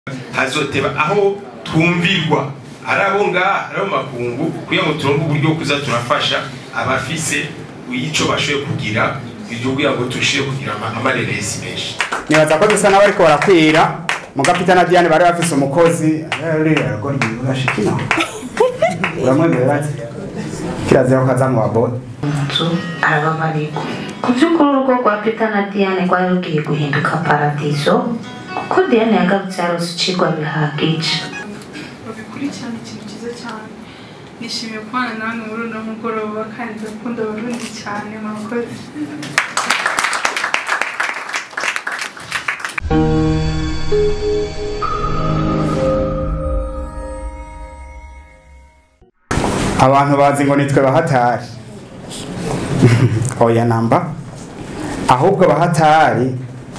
hazoteba aho twumvirwa ari abo ngaha ari abo makungu kugira ngo turonke uburyo bwo kuza turafasha abafise ico bashoboye kugira iryo kugira ngo tushire kugira ama- amareresi menshi nibaza ko dusa n'abariko barakwira mugapita na Diane bari bafise umukozi ruriya rugo rwashikina uramwemerera ati kirazira ko aza mu babone nzu arababarirwa ku by'ukuri urugo rwa peter na diane rwari rugiye guhinduka paradizo kuko diane yagarutse yarose icigwa bihagije babikurikirana ikintu cyiza cyane nishimiye kubana nawe muri uno mugoroba kandi ndakunda abarundi cyane murakoze abantu bazi ngo nitwe bahatari oya namba ahubwo bahatari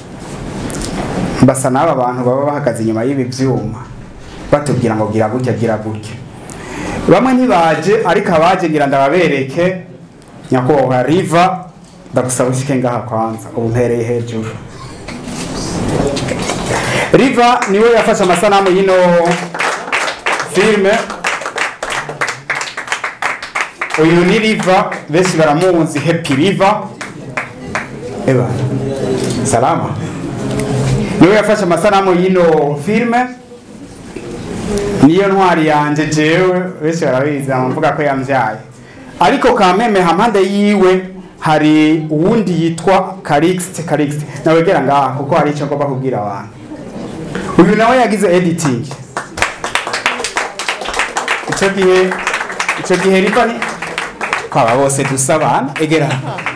basa n'aba bantu baba bahagaze inyuma y'ibi byuma batubwira ngo gira gutya gira gutya bamwe ntibaje ariko abaje ngira ndababereke nyakubahwa riva ndagusaba ushike ngaha kwanza ubu mpereye hejuru riva niwe yafashe amasanamu y'ino filime uyu ni riva benshi baramuzi happy riva eba salama niwe yafashe amasanamu y'ino filime niyo ntwari yanje jewe benshi barabizi amuvuga ko yamvyaye ariko kameme hampande yiwe hari uwundi yitwa Calixte Calixte nawegera ngaha kuko hari icyo ngomba kubwira abantu uyu nawe yagize editing icyo gihe icyo gihe riva ni kwaba bose dusa abana egera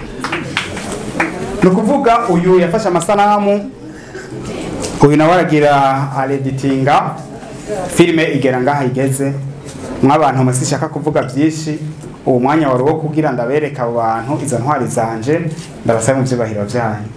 ni ukuvuga uyu yafashe amasanamu uyu nawe aragira areditinga filime igera ngaha igeze mw'abantu mwe sishaka kuvuga byinshi uwo mwanya wari uwo kugira ndabereka abo bantu izo ntwari zanje ndabasaba mu byubahiro byanyu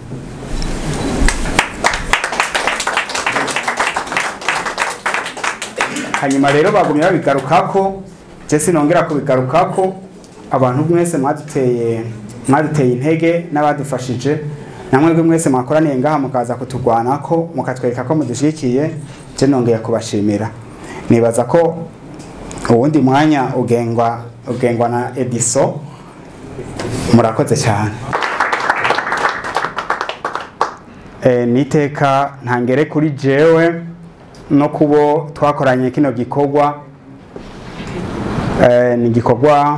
hanyuma rero bagumye babigarukako je sinongera kubigarukako abantu mwese mwaduteye mwaduteye intege n'abadufashije namwe mwese mwakoraniye ngaha mukaza kutugwanako mukatwereka ko mudushikiye je nongeye kubashimira nibaza ko uwundi mwanya ugengwa ugengwa na Ediso murakoze cyane e, niteka ntangere kuri jewe no kubo twakoranye kino gikorwa e, ni gikorwa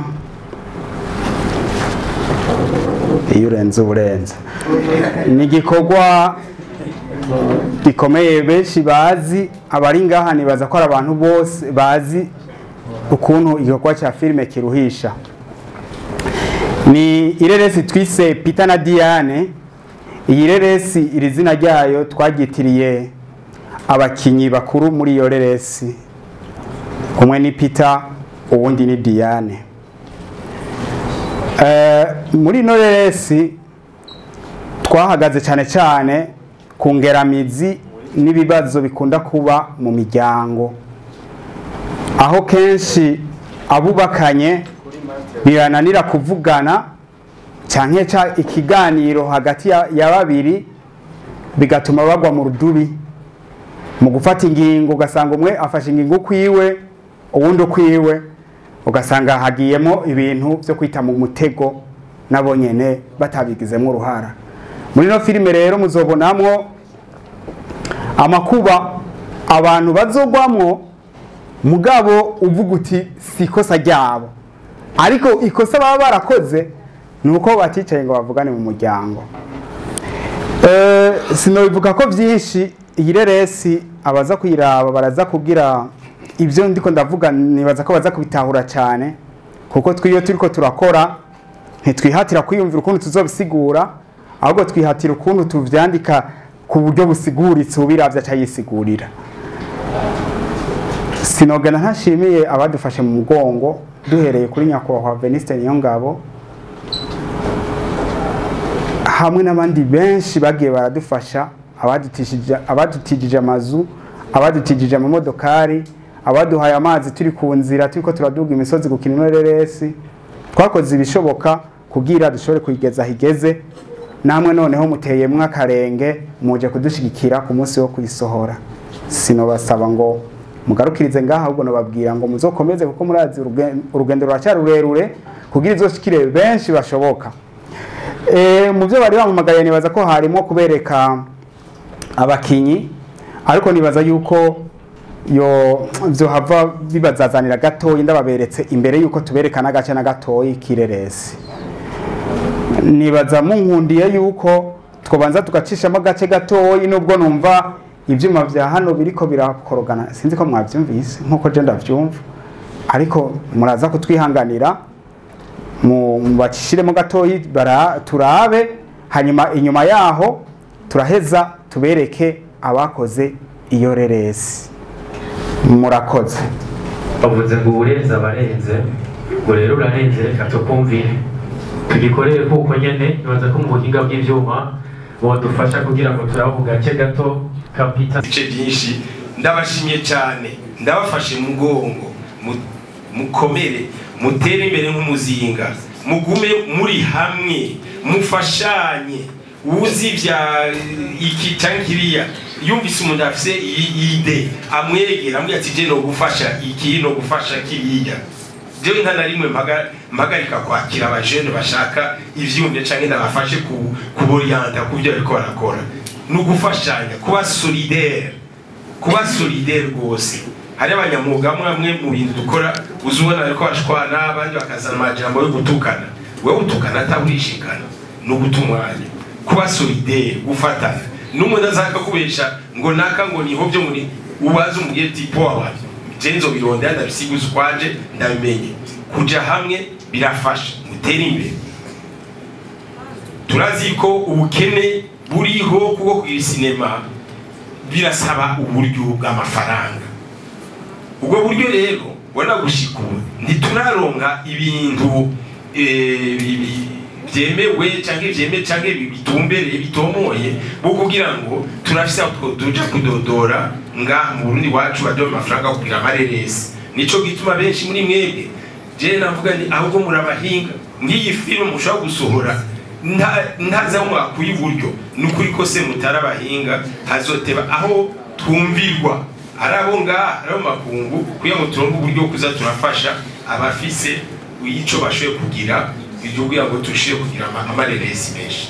iyo urenze uburenze ni igikorwa gikomeye benshi bazi abari ngaha nibaza ko ari abantu bose bazi ukuntu igikorwa cya filime kiruhisha ni ireresi twise Peter na Diane iyi reresi iri zina ryayo twaryitiriye abakinyi bakuru muri iyo reresi umwe ni Peter uwundi ni Diane Eh, muri ino reresi twahagaze cyane cyane ku ngeramizi n'ibibazo bikunda kuba mu miryango aho kenshi abubakanye birananira kuvugana cyane ikiganiro hagati ya ya babiri bigatuma bagwa mu rudubi mu gufata ingingo ugasanga umwe afashe ingingo ukwiwe uwundi ukwiwe ugasanga hagiyemo ibintu byo kwita mu mutego nabo nyene batabigizemo uruhara muri ino filime rero muzobonamwo amakuba abantu bazogwamwo mugabo uvuga uti si ikosa ryabo ariko ikosa baba barakoze ni uko baticaye ngo bavugane mu muryango Eh, sinobivuga ko byinshi iyi reresi abaza kuyiraba baraza kugira ibyo ndiko ndavuga nibaza ko baza kubitahura cyane kuko twiyo turiko turakora ntitwihatira kwiyumvira ukuntu tuzobisigura ahubwo twihatira ukuntu tuvyandika ku buryo busiguritse ubiravye acayisigurira sinogana ntashimiye abadufashe mu mugongo duhereye kuri nyakubahwa Veniste Niyongabo hamwe n'abandi benshi bagiye baradufasha abadutishije abadutijije amazu abadutijije amamodokari abaduhaye amazi turi ku nzira turiko turaduga imisozi gukina ino reresi twakoze ibishoboka kugira dushobore kuyigeza higeze namwe noneho muteyemwo akarenge muje kudushigikira ku munsi wo kuyisohora sinobasaba ngo mugarukirize ngaha ahubwo nababwira ngo muzokomeze kuko murazi urugen- urugendo ruracyari rurerure kugira izoshikire benshi bashoboka Eh, mu byo bari bamamagaye nibaza ko harimo kubereka abakinyi ariko nibaza yuko yo vyohava bibazazanira gatoyi ndababeretse imbere yuko tubereka n'agace na gatoyi kireresi nibaza munkundiye yuko twobanza tugacishamo agace gatoyi nubwo numva ivyuma vya hano biriko birakorogana sinzi ko mwavyumvise nkuko je ndavyumva ariko muraza kutwihanganira mu mu bacishiremo gatoyi bara- turabe hanyuma inyuma yaho turaheza tubereke abakoze iyo reresi murakoze bavuze ngo uburenze abarenze ngo rero urarenze reka tukumvire tugikorere kuko nyene nibaza ko mu buhinga bw'ivyuma bodufasha kugira ngo turavuga gake gato kapita ibice byinshi ndabashimye cyane ndabafashe mu mugongo mu- mukomere mutere imbere nk'umuzinga mugume muri hamwe mufashanye uzi bya iki cyangwa kiriya yumvise umuntu afise iyi iyi ide amwegera amubwira ati je no gufasha iki no gufasha kiriya jewe nta na rimwe mpaga- mpagarika kwakira abajene bashaka ivyumvye canke ndabafashe ku- kuboriyanta ku byo bariko barakora ni ugufashanya kuba solidaire kuba solidaire rwose hari abanyamwuga mwamwe mu bintu dukora uzi ubona bariko bashwana abandi bakazana amajambo yo gutukana wewe utukana ataburishikana ni uguta umwanya kuba solidaire gufatana n'umuntu azaka kubesha ngo naka ngo niho byo muri ubaze umubwire ati po abantu jenzo birondera ndabisiguza ukwaje ndabimenye kuja hamwe birafasha mutere imbere turazi ko ubukene buriho kuko kugira sinema birasaba uburyo bw'amafaranga ubwo buryo rero ubona gushika ubu ntituraronka ibintu eh, bi- bi- byemewe cyangwa byemewe cyangwa bi- bitumbereye bitomoye bwo kugira ngo turafise aho two- tuja kudodora ngaha mu Burundi wacu baduha amafaranga yo kugira amareresi nico gituma benshi muri mwebwe je navuga ni ahubwo murabahinga ngiyi filime mushobora gusohora nta- ntaza mwakuye iburyo ni ukuri ko se mutari abahinga hazoteba aho twumvirwa ari abo ngaha ari abo makungu kugira ngo turonke uburyo bwo kuza turafasha abafise ico bashoboye kugira ibyo kugira ngo tushire kugira ama- amareresi menshi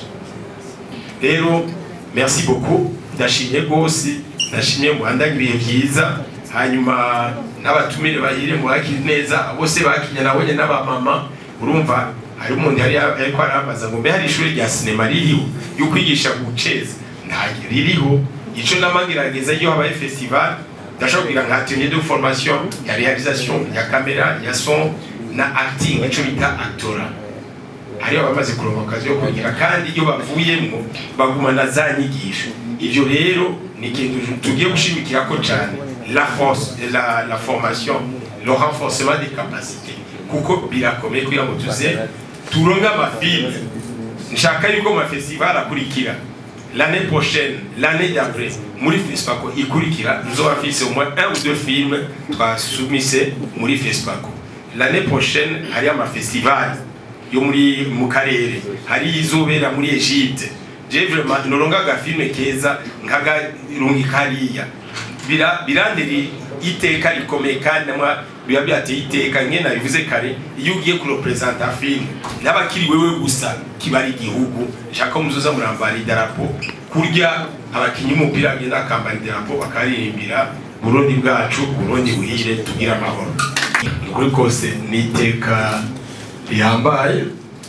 rero merci beaucoup ndashimye rwose ndashimye muhandanye ibihe byiza hanyuma n'abatumire bahire muhakire neza bose bakinye nabonye n'abamama urumva hari umuntu yari ariko arambaza ngo mbe hari ishuri rya sinema ririho yo kwigisha guceza nta ririho ico namagerageza iyo habaye festival ndashobora kugira nka atelier de formation ya réalisation ya camera ya son na acting ico bita actora hariho abamaze kuronka akazi yo kugira kandi iyo bavuyemo bagumana za nyigisho ibyo rero ni ikintu tugiye gushimikira ko cyane la force la, la formation le renforcement des capacités kuko birakomeye kugira ngo tuze turonke amafilme nshaka yuko mu mafestival akurikira l'année prochaine l'année d'après muri fespaco ikurikira nzoba mfise au moins un ou deux films twasumise muri fespaco l'année prochaine hariyo amafestival yo muri mu karere hari izobera muri Egypte je vraiment noronga agafilme keza nkagarungi kariya bira biranderi iteka rikomeye kandi namwa biba byateye iteka nke nabivuze kare iyo ugiye kurepresenta filme n'abakiri wewe gusa kibari igihugu nshaka muzoza murambara idarapo kurya abakinyi umupira bagenda bakambara idarapo bakaririmbira burundi bwacu burundi buhire tugire amahoro ukuri kose ni iteka rihambaye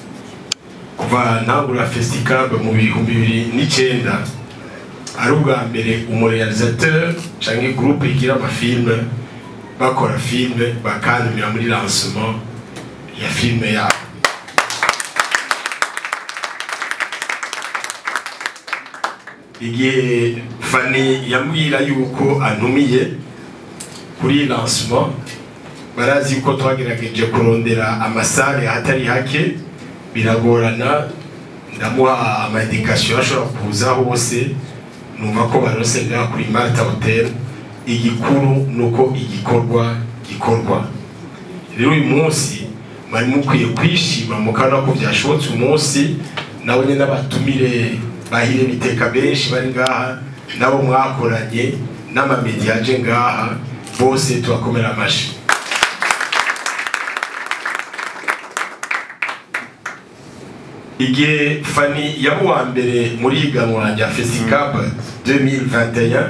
kuva ntangura festicab mu bihumbi bibiri n'icyenda ari ubwa mbere umurealisateur cyangwa groupe igira amafilme bakora filme bakandumira muri lancement ya filme yabo igihe fani yambwira yuko antumiye kuri lancement barazi ko twagerageje kurondera amasare ahatari hake biragorana ndamuha amadikasiyo ashobora kuza hose numva ko barose ngaha kuri Marta Hotel igikuru nuko igikorwa gikorwa rero uyu munsi mwari mukwiye kwishima mukabona ko byashobotse umunsi nabo nyine n'abatumire bahire biteka benshi bari ngaha nabo mwakoranye n'amamediya aje ngaha bose tubakomera amashi igihe fani yaba uwa mbere muri iganwa rya fesicab 2021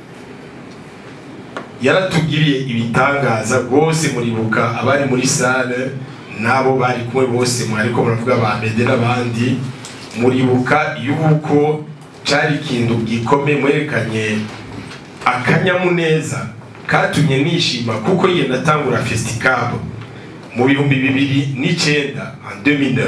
yaratugiriye ibitangaza rwose muribuka abari muri sale n'abo bari kumwe bose mwariko muravuga ba mede n'abandi muribuka yuko cari ikintu gikomeye mwerekanye akanyamuneza katumye nishima kuko yiye natangura festicab mu bihumbi bibiri n'icenda en 2009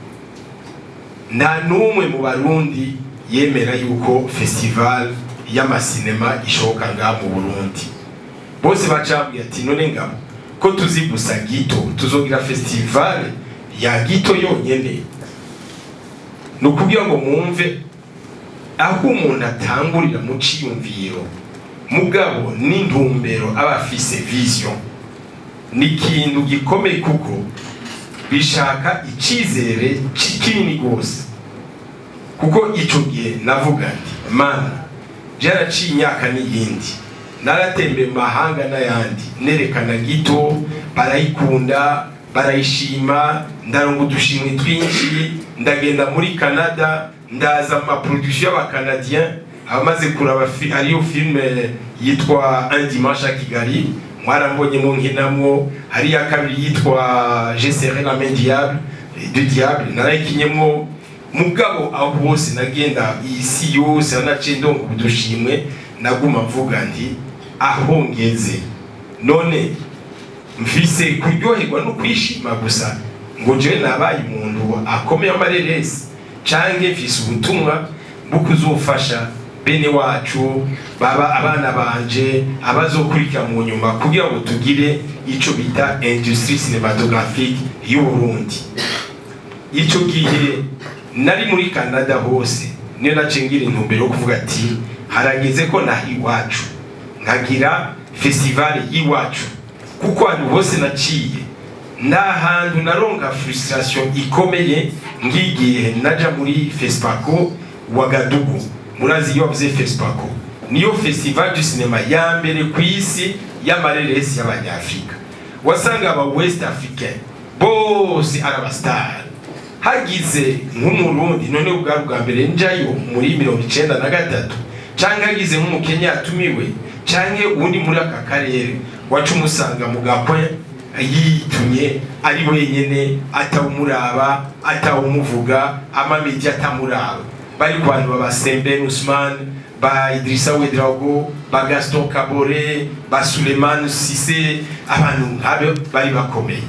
nta n'umwe mu barundi yemera yuko festival y'amasinema ishoboka ngaha mu burundi bose bacambwiye ati none ngabo ko tuzi gusa gito tuzogira festival ya gito yonyene ni ukugira ngo mwumve aho umuntu atangurira mu ciyumviro mugabo n'intumbero aba afise vision ni ikintu gikomeye kuko bishaka icizere kinini rwose kuko ico gihe navuga nti mana byaraciye imyaka n'iyindi naratembeye mu mahanga n'ayandi nerekana gito barayikunda barayishima ndaronga udushimwe twinshi ndagenda muri canada ndaza mu maproduction y'abacanadien abamaze kuraba hariyo filime yitwa un dimanche à kigali mwarambonyemo nkinamwo hariya kabiri yitwa je serai la main diable du diable narayikinyemo mugabo aho hose nagenda isi yose nanaciye ndonga udushimwe naguma mvuga nti aho ngeze none mfise kuryoherwa no kwishima gusa ngo jewe nabaye umuntu akomeye amareresi canke mfise ubutumwa bwo kuzofasha bene wacu baba abana banje abazokurikira mu nyuma kugira ngo tugire ico bita industrie cinematographique y'u Burundi ico gihe nari muri Canada hose niyo nacengira intumbero yo kuvuga ati harageze ko naha iwacu nkagira festival y'iwacu kuko ahantu hose naciye nta hantu naronka frustration ikomeye ngigihe naja muri fespaco wagadugu murazi iyo bavuze fespaco niyo festival du cinema ya mbere ku isi y'amareresi y'abanyafrika wasanga aba west africain bose ari abasitari hagize nk'umurundi none ubwari bwa mbere njayo muri mirongo icenda na gatatu canke hagize nk'umukenya yatumiwe canke uwundi muri aka karere waca umusanga mu gakwe yitumye ari wenyene atawumuraba atawumuvuga amamedi atamuraba bari ku bantu baba Sembène Ousmane ba Idrissa Ouedraogo ba Gaston Kabore ba Suleiman Cissé abantu nk'abo bari bakomeye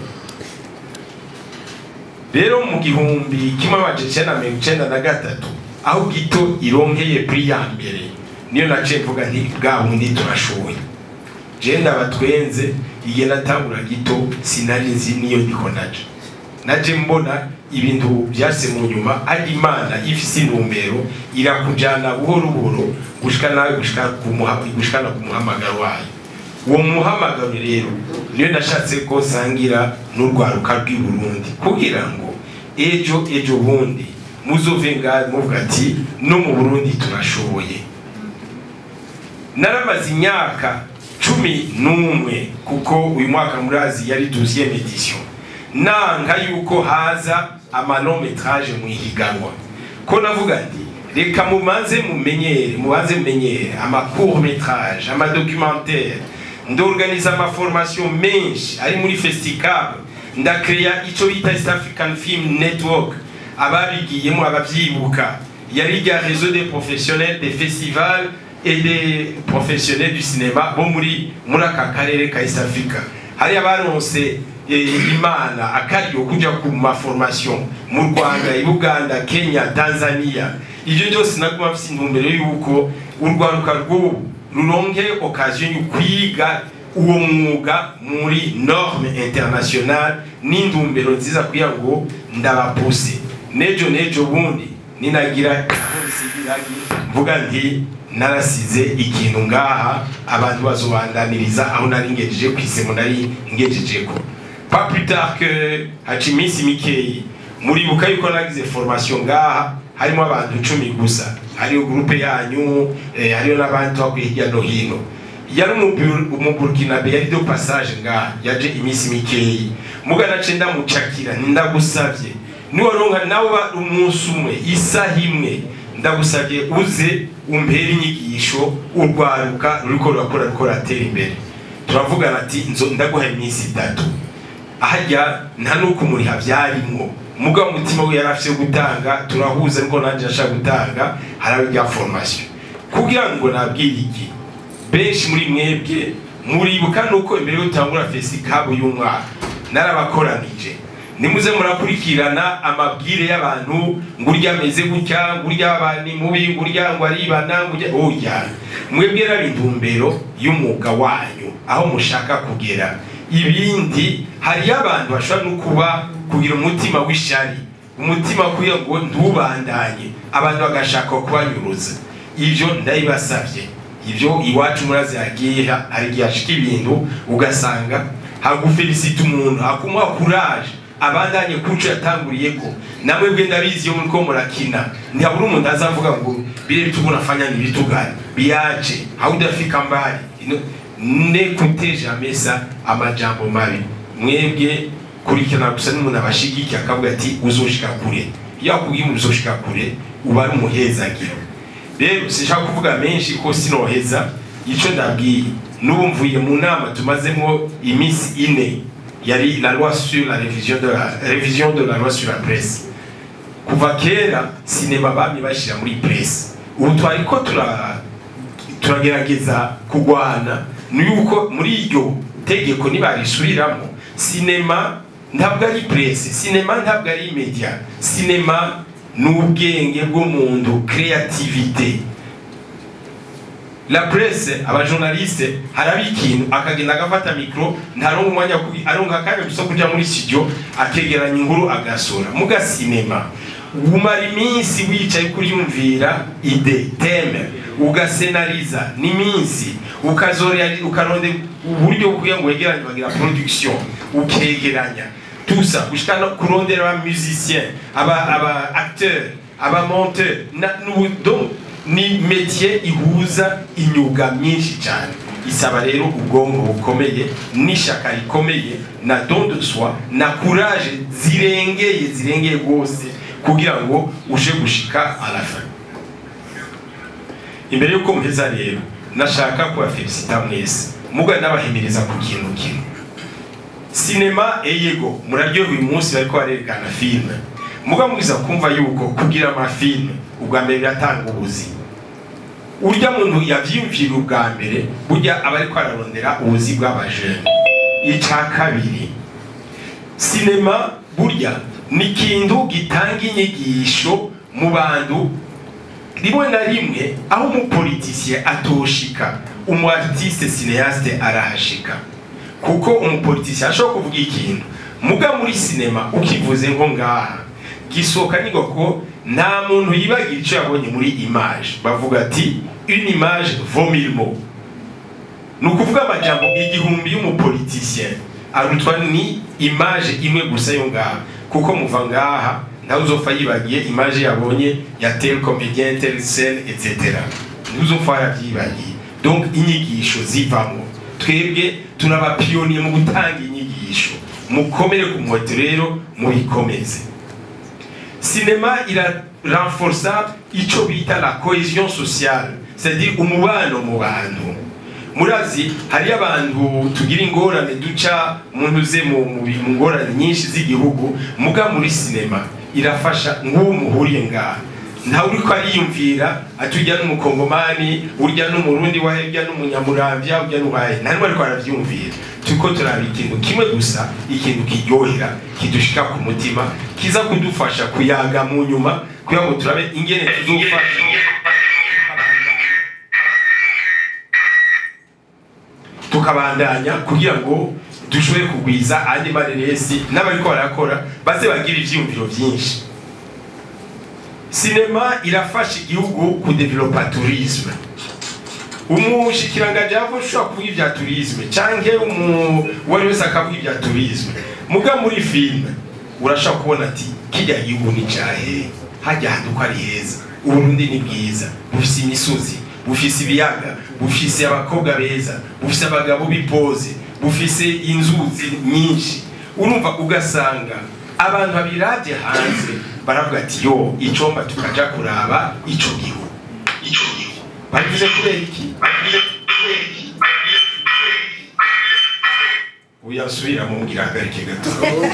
rero mu gihumbi kimwe amajana icenda mirongo icenda na gatatu aho gito ironkeye pri ya mbere niyo naciye mvuga nti bwa bundi turashoboye je ndabatwenze igihe natangura gito sinari nzi niyo ndiko naja naje mbona ibintu byase mu nyuma ari imana ifise intumbero irakujana buhoro buhoro gushika nawe gushika gushikana ku muhamagaro wayo uwo muhamagaro rero niyo nashatse ko nsangira n'urwaruka rw'i Burundi kugira ngo ejo ejo bundi muzove ngaho muvuga ati no mu Burundi turashoboye naramaze imyaka cumi n'umwe kuko uyu mwaka murazi yari deuxième edition nanga yuko haza amanometraje mu ihiganwa ko navuga nti reka mubanze mumenyere mubanze mumenyere amacourt métrage amadocumentaire ndorganiza amaformation menshi ari muri festicab ndakreya ico bita east african film network ababigiyemo abavyibuka yari rya réseau des professionnels des festivals et des professionnels du cinéma bo muri muri aka karere ka east africa hari abaronse imana akaryo kuja ku maformation mu rwanda i buganda kenya tanzania ivyo byose naguma mfise intumbero yuko urwaruka rw'ubu ruronke occasion yo kwiga uwo mwuga muri norme internationale n'intumbero nziza kugira ngo ndabapuse nejo nejo bundi ninagira mvuga nti narasize ikintu ngaha abantu bazobandaniriza aho nari ngejeje ku isemo nari ngejejeko pas plus tard que haca iminsi mikeyi muribuka yuko nagize formation ngaha harimo abantu cumi gusa hariyo gurupe yanyu eh, hariyo n'abandi twakuye hirya no hino yari umubu- umuburkinabe yari do passage nga yaje iminsi mikeyi mugana ce ndamucakira ndagusavye niwaronka nawe uba umunsi umwe isaha imwe ndagusavye uze umpere inyigisho urwaruka ruriko rurakora ruriko ruratera imbere turavugana ati nzo ndaguha iminsi itatu ahajya nta nuko umuriha byarimwo mugabo umutima we yari afite gutanga turahuza ariko nanjye ashaka gutanga harabe rya formation kugira ngo nabwire iki benshi muri mwebwe muribuka nuko imbere yo gutangura fesikabu y'umwaka narabakoranije nimuze murakurikirana amabwire y'abantu ngo urya ameze gutya ngo urya abantu mubi ngo urya ngo aribana ngo urya oya mwebwe raba intumbero y'umwuga wanyu aho mushaka kugera ibindi hariyo abantu bashobora no kuba kugira umutima w'ishari umutima kugira ngo ntubandanye abantu bagashaka kubanyuruza ibyo ndabibasabye ibyo iwacu murazi yagiye hari igihe hashika ibintu ugasanga hagufelicita umuntu hakumuha kuraje abandanye kuco yatanguriye ko namwe bwe ndabizi yo muriko murakina ntihabura umuntu azavuga ngo bile vitu unafanya ni vitu gani biache haudafika mbali Ino- nekute jamais ça amajambo mabi mwebwe kurikirana gusa n'umuntu abashigikiye akavuga ati uzoshika kure iyo akubwiye umuntu uzoshika kure uba ari umuhezagiro rero sinshaka kuvuga menshi ko sinoheza ico ndabwiye n'ubu mvuye mu nama tumazemo iminsi ine yari la loi sur la révision de la révision de la loi sur la presse kuva kera sinema bamye bashira muri presse ubu twariko tura turagerageza kugwana ni yuko muri iryo tegeko nibarisubiramo sinema ntabwo ari presse sinema ntabwo ari media sinema ni ubwenge bw'umuntu creativité la presse abajournaliste haraba ikintu akagenda agafata mikro ntaronka umwanya wo kugi- aronka akanya gusa kuja muri studio akegeranya inkuru agasura muga sinema umara iminsi wicaye kuriyumvira ide teme ugasenariza n'iminsi ukazorera ukaronde uburyo kugira ngo wegeranye bagira production ukegeranya tusa gushika no kurondera aba musicien aba aba acteur aba monteur na n'ubu- donc ni métier ihuza imyuga myinshi cyane isaba rero ubwonko bukomeye n'ishaka rikomeye na don de soi na courage zirengeye zirengeye rwose kugira ngo uje gushika à la fin imbere y'uko muheza rero nashaka kubafelicita mwese muga n'abahimiriza ku kintu kimwe sinema eyego muraryohewe uyu munsi bariko barerekana filime muga mwiza kumva yuko kugira amafilime ubwa mbere biratanga ubuzima urya muntu yavyiyumvira ubwa mbere burya aba ariko ararondera ubuzi bw'abajene ica kabiri sinema burya ni ikintu gitanga inyigisho mu bantu rimwe na rimwe aho umupolitisiye atoshika umu artiste cineaste arahashika kuko umupolitisiye ashobora kuvuga ikintu muga muri sinema ukivuze nko ngaha gisohoka ni ko nta muntu yibagira icyo yabonye muri image bavuga ati une image vaut mille mots ni ukuvuga amajambo igihumbi y'umupolitisien arutwa ni image imwe gusa yo ngaha kuko muva ngaha ntawe uzopfa yibagiye image yabonye ya tel comédien tel scène etc ntuzopfa yarabyibagiye donc inyigisho zivamo twebwe turabapiyoniye mu gutanga inyigisho mukomere ku muheto rero mubikomeze sinema ira renforça ico bita la cohésion sociale c'est-à-dire umubano mu bantu murazi hariyo abantu tugira ingorane duca umuntu uze mu mu bi- mu ngorane nyinshi z'igihugu muga muri sinema irafasha nk'uwo muhuriye ngaha ntawe uriko ariyumvira ati urya n'umukongomani urya n'umurundi wahe urya n'umunyamuramvya urya n'uwahe nta n'umwe ariko aravyumvira turiko turaba ikintu kimwe gusa ikintu kiryohera kidushika ku mutima kiza kudufasha kuyaga mu nyuma kugira ngo turabe ingene tuzofasha tukabandanya kugira ngo dushobore kugwiza andi mareresi n'abariko barakora baze bagira ivyiyumviro vyinshi sinema irafasha igihugu kudevelopa tourisme umushikiranganji yava ushobora kuvuga ibya tourisme canke umu- uwari wese akavuga ibya tourisme muga muri filime urashobora kubona ati kirya gihugu ni cahe hajya hantu ko ari heza uburundi ni bwiza bufise imisozi bufise ibiyaga bufise abakobwa beza bufise abagabo bipoze bufise inzuzi nyinshi urumva ugasanga abantu babiravye hanze baravuga ati yo icomba tukaja kuraba ico gihugu ico gihugu babivuze kubera iki babivuze kubera iki uyasubira mu ngira hagarike gato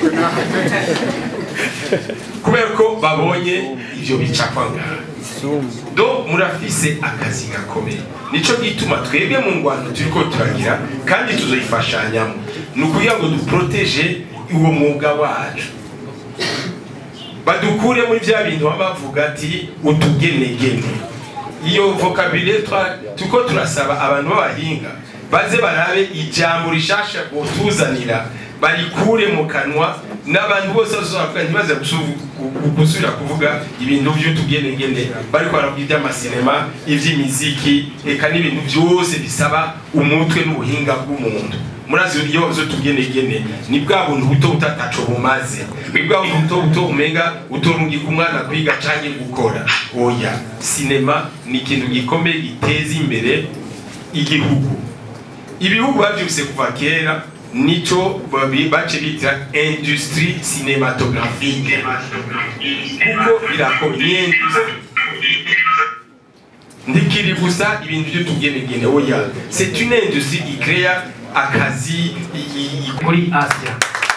kubera ko babonye ivyo bicapwa ngaha do murafise akazi gakomeye nico gituma twebwe mu ngwano turiko turagira kandi tuzoyifashanyamo ni ukugira ngo duproteje uwo mwuga wacu badukure muri vya bintu baba bavuga ati utugenegene iyo vocabulaire turiko turasaba abantu b'abahinga baze barabe ijambo rishasha botuzanira barikure mu kanwa n'abantu bose bazobavuga ntibaze gusubira kuvuga ibintu vy'utugenegene bariko baravuga ivy'amasinema ivy'imiziki eka n'ibintu vyose bisaba umutwe n'ubuhinga bw'umuntu murazi iyo zo tugenegene ni bwa buntu buto butataco bumaze ni bwa buntu buto buto umenga utorungika umwana kwiga canke gukora oya sinema ni ikintu gikomeye giteza imbere igihugu ibihugu bavyuse kuva kera nico bace bita industrie cinématographique kuko birakomye ntikiri gusa ibintu byo tugenegene oya c'est une industrie ikrea akazi muri asia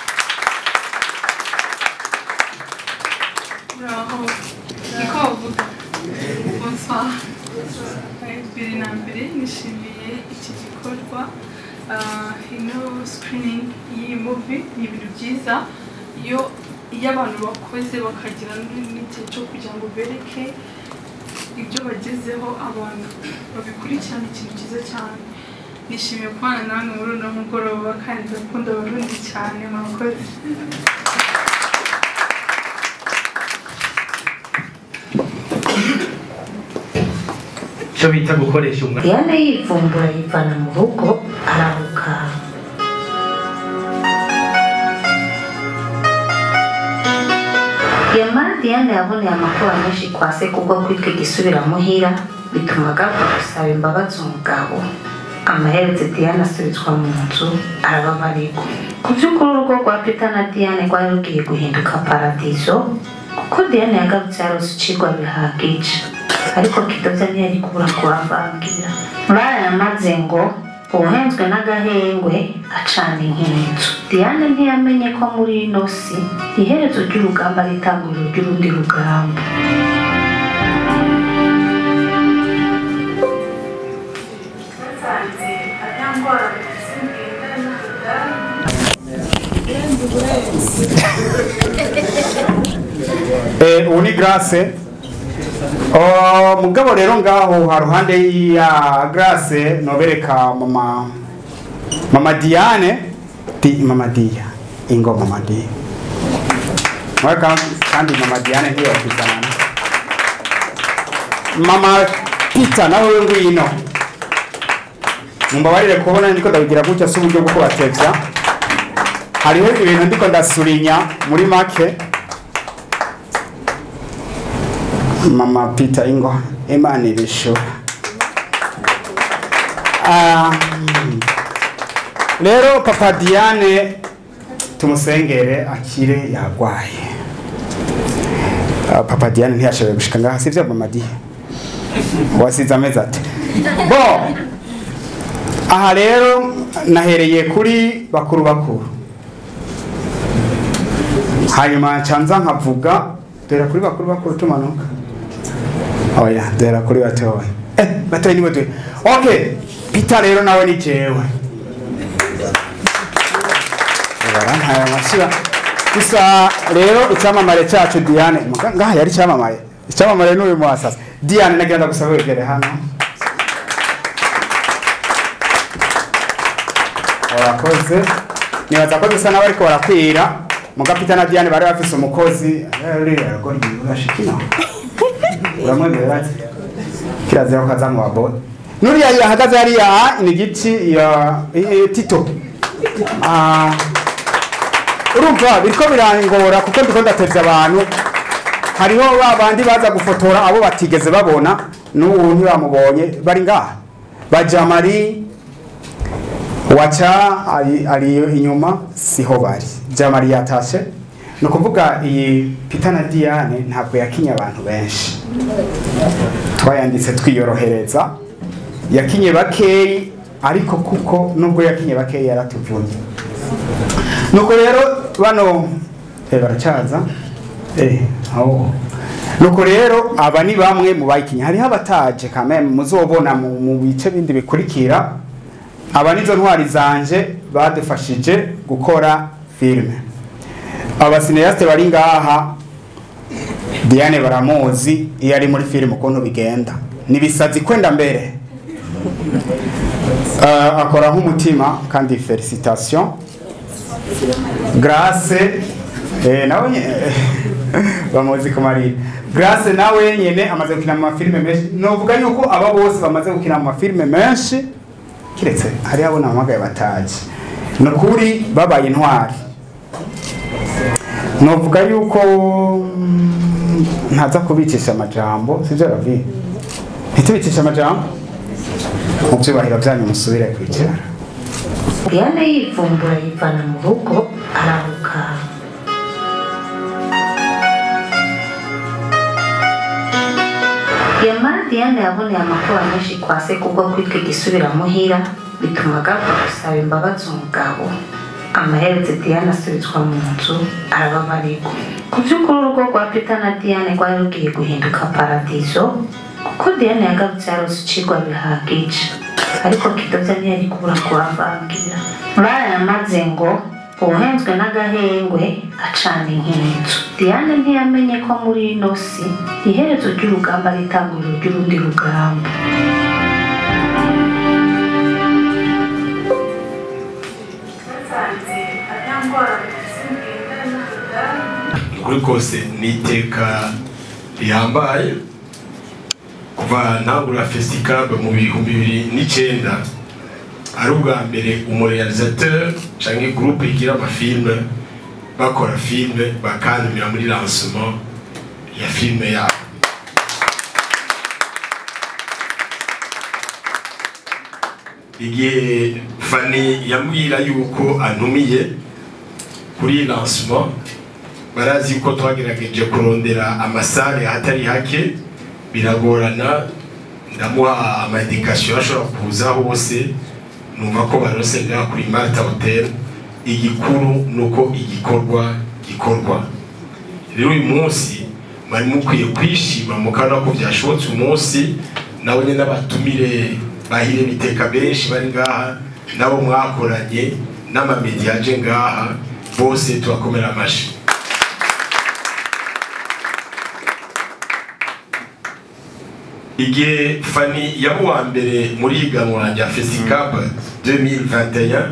uraho niko bavuga bonsoir bibiri na mbere nishimiye iki gikorwa Ah, ino screening y'iyi movie ni ibintu byiza iyo iyo abantu bakoze bakagira n'igihe cyo kugira ngo bereke ibyo bagezeho abantu babikurikirana ikintu cyiza cyane nishimiye kubana nawe muri uno mugoroba kandi ndakunda abarundi cyane murakoze icyo bita gukoresha umwanya diane yivumbura yivana mu rugo araruka yamara diane yaboneye amakuru menshi kwa se kubwo kwitwa igisubira muhira bituma agaruka gusaba imbabazi umugabo amaheretse diane asubizwa mu nzu arababarirwa ku by'ukuri urugo rwa peter na diane rwari rugiye guhinduka paradizo kuko diane yagarutse yarose icigwa bihagije ariko kidoza ntiyari kubura kubavangira muri aya maze ngo uwuhenzwe n'agahengwe acana inkinzu diane ntiyamenye ko muri ino si iherezo ry'urugamba ari itanguriro ry'urundi rugamba Eh, ubu ni grace Oh, mugabo rero ngaho haruhande ya grace nobereka mama mama diane di mama dia ingo mama dia mwaka kandi mama diane ntiyo kuzana mama pita nawe ngwino mumbabarire kubona ndiko ndabigira gutya si uburyo bwo kubatevya hariho ibintu ndiko ndasurinya muri make mama Peter Ingo Imana ibishura Ah, rero papa Diane tumusengere akire yagwaye Ah, papa Diane ntiyashoboye gushika ngaha sivyo mama Diane wasize amezi ati bo aha rero nahereye kuri bakuru bakuru hanyuma canza nkavuga dore kuri bakuru bakuru tumanuka oya dore kuri batoya eh batoya ni batoya okay Peter rero nawe ni jewe barampaye amashira gusa rero icyamamare cyacu Diane muga- ngaha yari icyamamare icyamamare n'uyu mwasasa Diane nagenda gusaba wegere hano warakoze nibaza ko dusa n'abariko barakwira muga Peter na Diane bari bafise umukozi uriya aragora ibintu urashikina uramwemerera ati kirazira ko kaza mu babone nuriya yahagaze hariya ni igiti ya i- i- tito Ah, urumva biriko birangora kuko ndiko ndatevya abantu hariho ba bandi baza gufotora abo batigeze babona n'ubu ntibamubonye bari ngaha bajamari waca ari, ari inyuma siho bari jamari yatashe ni ukuvuga iyi Peter na Diane ntabwo yakinye abantu benshi twayanditse twiyorohereza yakinye bakeyi ariko kuko nubwo yakinye bakeyi yaratuvunye nuko rero bano eh, baracaza eh, aho nuko rero aba ni bamwe mu bayikinye hariho abataje kameme muzobona mu, mu bice bindi bikurikira aba nizo ntwari zanje badufashije gukora filime abasineyaste bari ngaha Diane baramuzi iyo ari muri filime ukuntu bigenda nibisazi kwenda mbere uh, akora nk'umutima kandi felicitation Grace eh, nawe nye- bamuzi ku marira Grace nawe nyene amaze gukina mu mafilime menshi novuga yuko aba bose bamaze gukina mu mafilime menshi kiretse hari abo namagaye bataje nukuri babaye intwari novuga yuko mm, ntaza kubicisha amajambo sivyo ravi ntitubicisha amajambo mu vyubahiro vyanyu musubire kwicara Diane yivumbura yivana mu rugo araruka yamara Diane yaboneye amakuba menshi kwa se kubwo kwitwa igisubiramuhira bituma agaruka gusaba imbabazi umugabo amaheretse Diane asubizwa mu nzu arababarirwa ku by'ukuri urugo rwa Peter na Diane rwari rugiye guhinduka paradizo kuko Diane yagarutse yarose icigwa bihagije ariko kidoza ntiyari kubura kubavangira barayamaze ngo uwuhenzwe n'agahengwe acana inkinzu diane ntiyamenye ko muri ino si iherezo ry'urugamba ari itanguriro ry'urundi rugamba ukuri kose ni iteka rihambaye kuva ntangura festicab mu bihumbi bibiri n'icyenda ari ubwa mbere umurealisateur cyangwa groupe igira amafilme bakora filme bakandumira muri lancement ya filme yabo igihe fani yambwira yuko antumiye kuri lancement barazi ko twagerageje kurondera amasare ahatari hake biragorana ndamuha amadikasiyo ashobora kuza hose numva ko barose ngaha kuri marta hotel igikuru ni uko igikorwa gikorwa rero uyu munsi mwari mukwiye kwishima mukabona ko byashobotse umunsi nabo nyine n'abatumire bahire biteka benshi bari ngaha nabo mwakoranye n'amamediya aje ngaha bose tubakomera amashyi igihe fani yaba uwa mbere muri iganwa rya fesicab 2021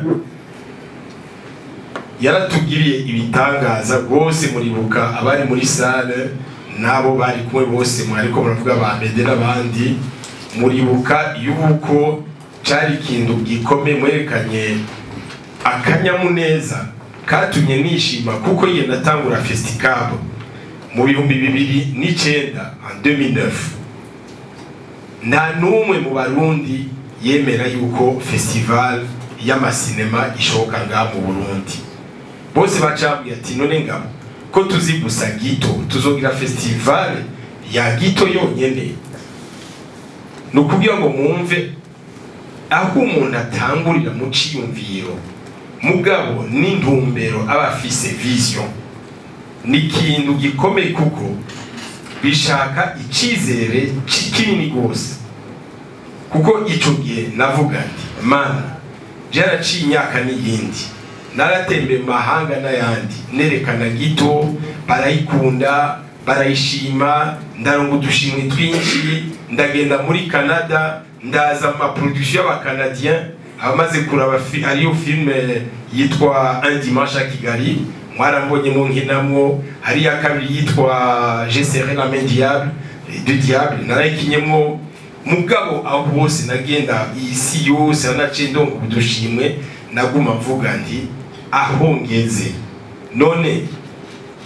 yaratugiriye ibitangaza rwose muribuka abari muri sale n'abo bari kumwe bose mwariko muravuga ba mede n'abandi muribuka yuko cari ikintu gikomeye mwerekanye akanyamuneza katumye nishima kuko yiye natangura festicab mu bihumbi bibiri n'icenda en 2009 nta n'umwe mu barundi yemera yuko festival y'amasinema ishoboka ngaha mu burundi bose bacambwiye ati none ngabo ko tuzi gusa gito tuzogira festival ya gito yonyene ni ukugira ngo mwumve aho umuntu atangurira mu ciyumviro mugabo n'intumbero aba afise vision ni ikintu gikomeye kuko bishaka icyizere kinini rwose kuko icyo gihe navuga nti mana byaraciye imyaka n'iyindi naratembeye mu mahanga n'ayandi nerekana gito barayikunda barayishima ndaronga udushimwe twinshi ndagenda muri canada ndaza mu maproduction y'abacanadien abamaze kuraba ariyo filime yitwa un dimanche à kigali mwarambonyemo nkinamwo hari iya kabiri yitwa je serai la main diable de diable narayikinyemwo mugabo aho hose nagenda isi yose nanaciye ndonga udushimwe naguma mvuga nti aho ngeze none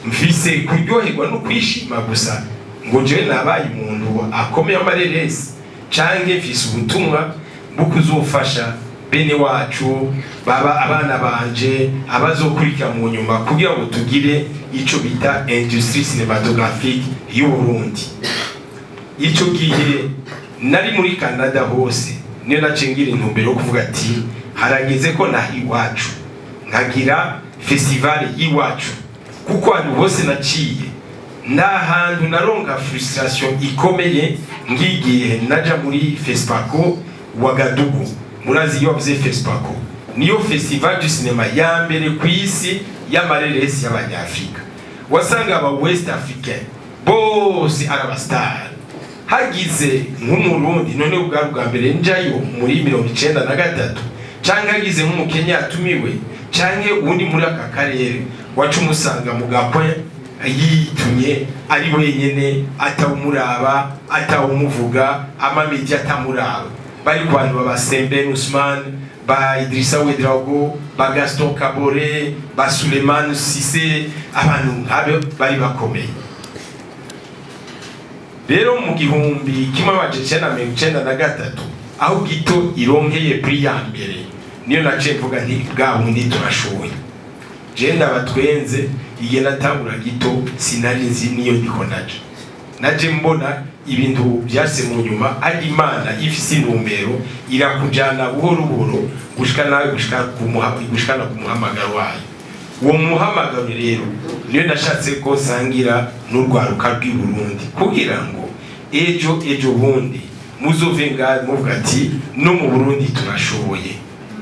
mfise kuryoherwa no kwishima gusa ngo jewe nabaye umuntu akomeye amareresi canke mfise ubutumwa bwo kuzofasha bene wacu baba abana banje abazokurikira mu nyuma kugira ngo tugire ico bita industrie cinematographique y'u Burundi ico gihe nari muri Canada hose niyo nacengira intumbero yo kuvuga ati harageze ko naha iwacu nkagira festival y'iwacu kuko ahantu hose naciye nta hantu naronka frustration ikomeye ngigihe naja muri fespaco wagadugu murazi iyo bavuze fespaco niyo festival du cinema ya mbere ku isi y'amareresi y'abanyafrika wasanga aba west africain bose ari abasitari hagize nk'umurundi none bwari bwa mbere njayo muri mirongo icenda na gatatu canke hagize nk'umukenya yatumiwe canke uwundi muri aka karere waca umusanga mu gakwe yitumye ari wenyene atawumuraba atawumuvuga amamedi atamuraba bari ku bantu baba Sembène Ousmane ba Idrissa Ouedraogo ba Gaston Kabore ba Suleiman Cissé abantu nk'abo bari bakomeye rero mu gihumbi kimwe amajana icenda na mirongo icenda na gatatu aho gito ironkeye pri ya mbere niyo naciye mvuga nti bwa bundi turashoboye je ndabatwenze igihe natangura gito sinari nzi niyo ndiko naja naje mbona ibintu byase mu nyuma ari imana ifise intumbero irakujana buhoro buhoro gushika nawe gushika ku muha- gushikana ku muhamagaro wayo uwo muhamagaro rero niyo nashatse ko sangira n'urwaruka rw'i Burundi kugira ngo ejo ejo bundi muzove ngaho muvuga ati no mu Burundi turashoboye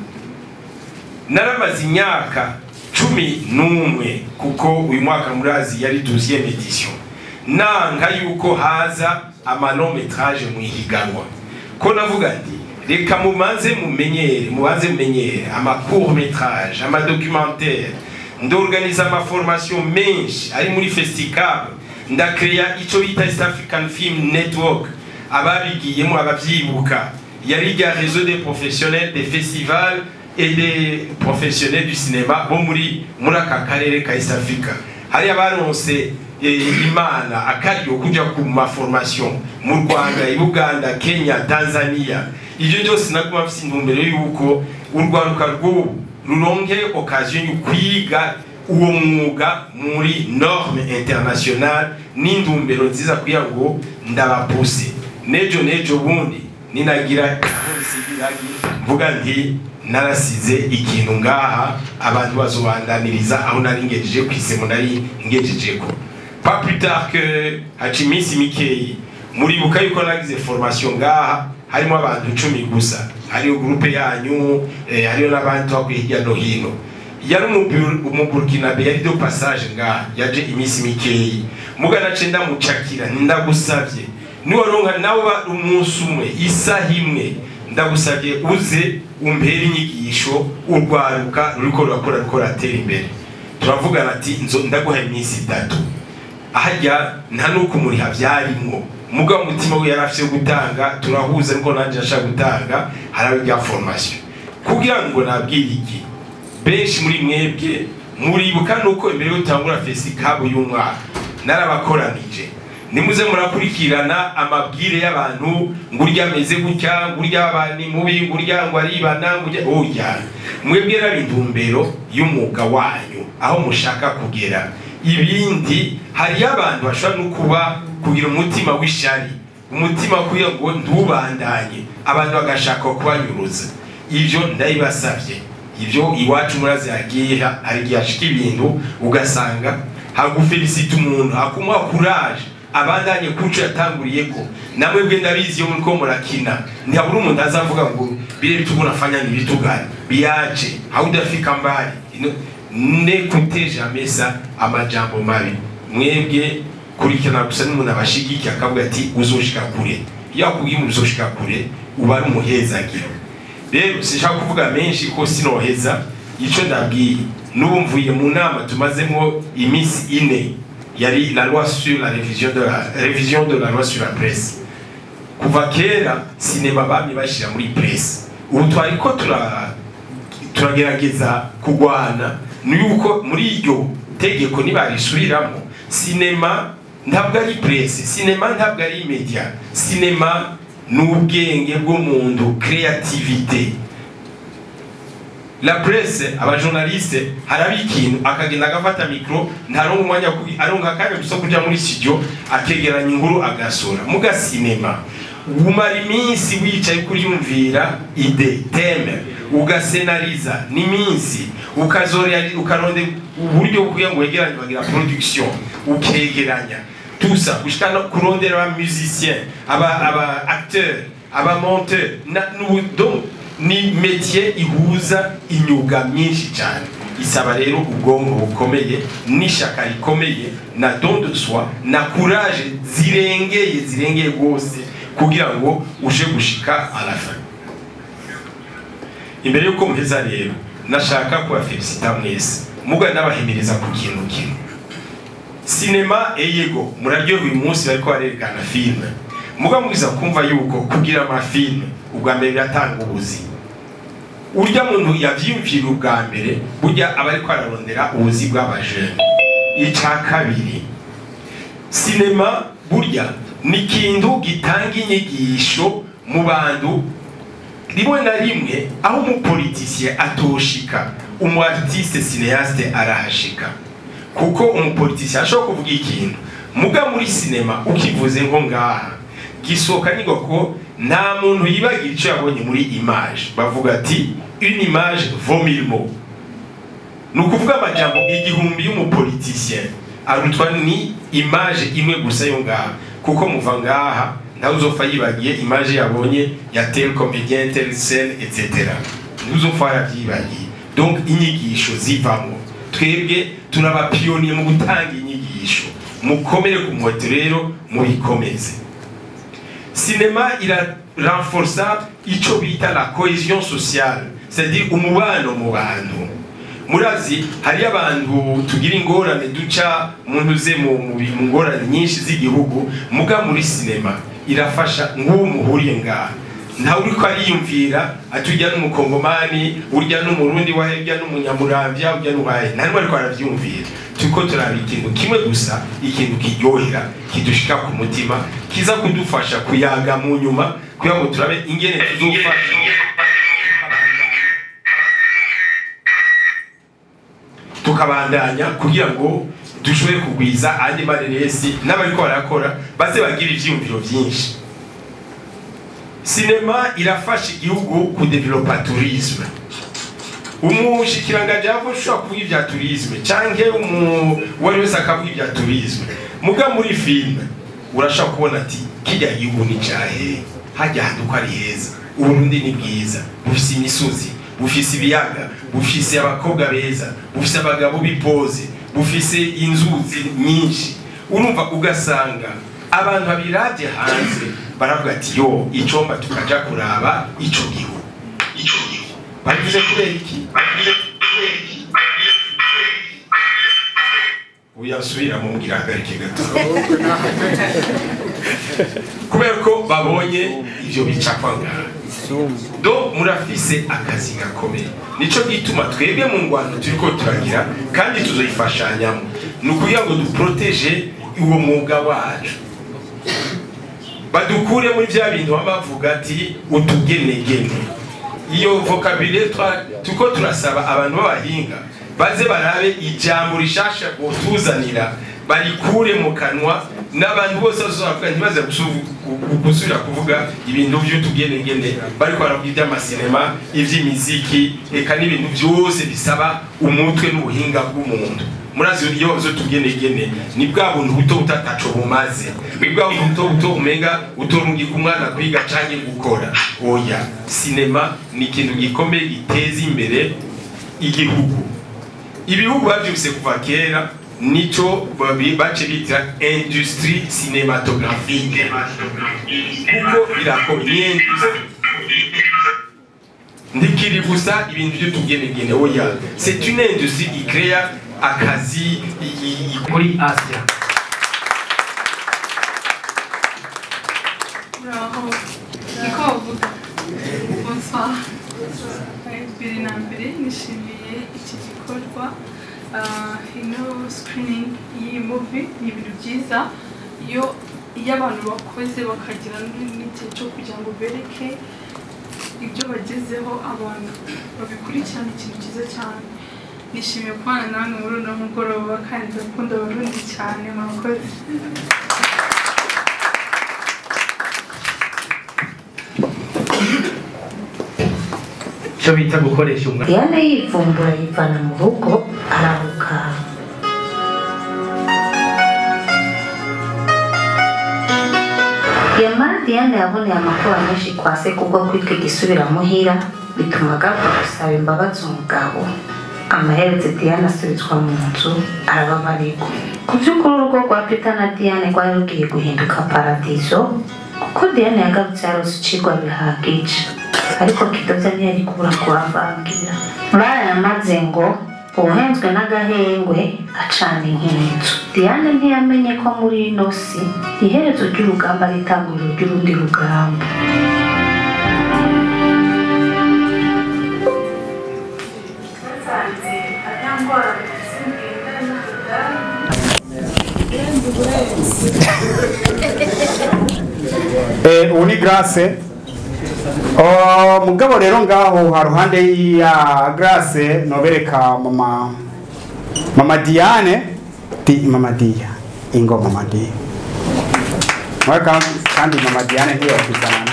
naramaze imyaka cumi n'umwe kuko uyu mwaka murazi yari deuxième edition nanka yuko haza amano metrage mu ihiganwa ko navuga nti reka mubanze mumenyere mubanze mumenyere ama court metrage ama documentaire ndorganiza ama formation menshi ari muri festicable ndakreya ico bita East African Film Network ababigiyemo abavyibuka yari rya réseau des professionnels des festivals et des professionnels du cinéma bo muri muri aka karere ka East Africa hari abaronse eh, imana akaryo kuja ku maformation mu Rwanda i Buganda Kenya Tanzania ivyo byose naguma mfise intumbero yuko urwaruka rw'ubu ruronke occasion yo kwiga uwo mwuga muri norme internationale n'intumbero nziza kugira ngo ndabapuse nejo nejo bundi ninagira aho bisigiragi mvuga nti narasize ikintu ngaha abantu bazobandaniriza aho nari ngejeje ku isemo nari ngejejeko pas plus tard que haca iminsi mikeyi muribuka yuko nagize formation ngaha harimo abantu cumi gusa hariyo groupe yanyu eh, hariyo n'abandi twakwiye hirya no hino yari umuburkinabe yari do passage ngaha yaje iminsi mikeyi mugana ce ndamucakira ndagusavye niwaronka nawe ba- umunsi umwe isaha imwe ndagusavye uze umpere inyigisho urwaruka ruriko rurakora ruriko ruratera imbere turavugana ati nzo ndaguha iminsi itatu ahajya nta nuko umuriha byarimwo mugabo umutima we yari afise gutanga turahuza ariko nanjye nashaka gutanga harabe rya formation kugira ngo nabwire iki benshi muri mwebwe muribuka nuko imbere y'utangura fesikabu y'umwaka narabakoranije nimuze murakurikirana amabwire y'abantu ngo urya ameze gutya ngo urya abantu mubi ngo urya ngo aribana ngo urya oya mwebwe raba intumbero y'umwuga wanyu aho mushaka kugera ibindi hariyo abantu bashobora no kuba kugira umutima w'ishari umutima kugira ngo ntubandanye abantu bagashaka kubanyuruza ibyo ndabibasabye ibyo iwacu murazi yagiye hari igihe hashika ibintu ugasanga hagufelicita umuntu hakumuha kuraje abandanye kuco yatanguriye ko namwe bwe ndabizi yo muriko murakina ntihabura umuntu azavuga ngo bile vitu unafanya ni vitu gani biache haudafika mbali Ino- nekute jamais ça amajambo mabi mwebwe kurikirana gusa n'umuntu abashigikiye akavuga ati uzoshika kure iyo akubwiye umuntu uzoshika kure uba ari umuhezagiro rero sinshaka kuvuga menshi ko sinoheza ico ndabwiye n'ubu mvuye mu nama tumazemo iminsi ine yari la loi sur la révision de la révision de la loi sur la presse kuva kera sinema bamye bashira muri presse ubu twariko tura turagerageza kugwana ni yuko muri iryo tegeko nibarisubiramo sinema ntabwo ari presse sinema ntabwo ari media sinema ni ubwenge bw'umuntu creativité la presse abajournaliste haraba ikintu akagenda agafata mikro ntaronka umwanya wo kugi- aronka akanya gusa kuja muri studio akegeranya inkuru agasura muga sinema umara iminsi wicaye kuriyumvira ide teme ugasenariza n'iminsi ukazorera ukaronde uburyo bwo kugira ngo wegeranye bagira production ukegeranya tusa gushika no kurondera aba musicien aba aba acteur aba monteur na n'ubu- donc ni métier ihuza imyuga myinshi cyane isaba rero ubwonko bukomeye n'ishyaka rikomeye na don de soi na courage zirengeye zirengeye rwose kugira ngo uje gushika à la fin imbere y'uko mpeza rero nashaka kubafelicita mwese muga n'abahimiriza ku kintu kimwe sinema eyego muraryoha uyu munsi bariko barerekana filime muga mwiza kumva yuko kugira amafilime ubwa mbere biratanga ubuzima urya muntu yavyiyumvira ubwa mbere burya aba ariko ararondera ubuzi bw'abajene ica kabiri sinema burya ni ikintu gitanga inyigisho mu bantu rimwe na rimwe aho umupolitisiye atoshika umu artiste cineaste arahashika kuko umupolitisiye ashobora kuvuga ikintu muga muri sinema ukivuze nko ngaha gisohoka nigo ko nta muntu yibagira icyo yabonye muri image bavuga ati une image vaut mille mots ni ukuvuga amajambo igihumbi y'umupolitisien arutwa ni image imwe gusa yo ngaha kuko muva ngaha ntawe uzopfa yibagiye image yabonye ya tel comédien tel scène etc ntuzopfa yarabyibagiye donc inyigisho zivamo twebwe turabapiyoniye mu gutanga inyigisho mukomere ku muheto rero mubikomeze sinema irarenforsa ico bita la cohesion sociale c'est-à-dire umubano mu bantu murazi hariyo abantu tugira ingorane duca muntu uze mu mu bi- mu ngorane nyinshi z'igihugu muga muri sinema irafasha nk'uwo muhuriye ngaha ntawe uriko ariyumvira ati urya n'umukongomani urya n'umurundi wahe urya n'umunyamuramvya urya n'uwahe nta n'umwe ariko aravyumvira turiko turaba ikintu kimwe gusa ikintu kiryohera kidushika ku mutima kiza kudufasha kuyaga mu nyuma kugira ngo turabe ingene tuzofasha tukabandanya kugira ngo dushobore kugwiza andi mareresi n'abariko barakora baze bagira ivyiyumviro vyinshi sinema irafasha igihugu kudevelopa tourisme umushikiranganji yava ushobora kuvuga ibya tourisme canke umu- uwari wese akavuga ibya tourisme muga muri filime urashobora kubona ati kirya gihugu ni cahe hajya hantu ko ari heza uburundi ni bwiza bufise imisozi bufise ibiyaga bufise abakobwa beza bufise abagabo bipoze bufise inzuzi nyinshi urumva ugasanga abantu babiravye hanze baravuga ati yo icomba tukaja kuraba ico gihugu ico gihugu babivuze kubera iki babivuze kubera iki uyasubira mumbwira hagarike gato kubera ko babonye ivyo bicapwa ngaha do murafise akazi gakomeye nico gituma twebwe mu ngwano turiko turagira kandi tuzoyifashanyamo ni ukugira ngo duproteje uwo mwuga wacu badukure muri vya bintu baba bavuga ati utugenegene iyo vocabulaire twa- turiko turasaba abantu b'abahinga baze barabe ijambo rishasha botuzanira barikure mu kanwa n'abantu bose bazobavuga ntibaze gusu- gu- gusubira kuvuga ibintu vy'utugenegene bariko baravuga ivy'amasinema ivy'imiziki eka n'ibintu vyose bisaba umutwe n'ubuhinga bw'umuntu murazi iyo zotugenegene ni bwa buntu buto butataco bumaze ni bwa buntu buto buto umenga utorungika umwana kwiga canke gukora oya sinema ni ikintu gikomeye giteza imbere igihugu ibihugu bavyumvise kuva kera nico babi- bace bitira industrie cinématographique kuko birakomeye ni industrie ndikiri gusa ibintu vy'utugenegene oya c'est une industrie ikrea akazi i- i- i- kuri asia muraho niko bavuga bonsoir Eh, mbere na mbere nishimiye iki gikorwa Ah, ino screening y'iyi movie ni ibintu byiza iyo iyo abantu bakoze bakagira n- n'igihe cyo kugira ngo bereke ibyo bagezeho abantu babikurikirana ikintu cyiza cyane nishimiye kubana namwe muri uno mugoroba kandi ndakunda abarundi cyane murakoze icyo bita gukoresha umwanya diane yivumbura yivana mu rugo araruka yamara diane yaboneye amakuba menshi kwa se kubwo kwitwa igisubiramuhira bituma agaruka gusaba imbabazi umugabo amaheretse diane asubizwa mu nzu arababarirwa ku by'ukuri urugo rwa peter na diane rwari rugiye guhinduka paradizo kuko diane yagarutse yarose icigwa bihagije ariko kidoza ntiyari kubura kubavangira barayamaze ngo uwuhenzwe n'agahengwe acana inkinzu diane ntiyamenye ko muri ino si iherezo ry'urugamba ari itanguriro ry'urundi rugamba Eh, ubu ni grace Oh, mugabo rero ngaho haruhande ya grace nobereka mama mama diane di mama dia ingo mama dia mwaka kandi mama diane ntiyo kuzana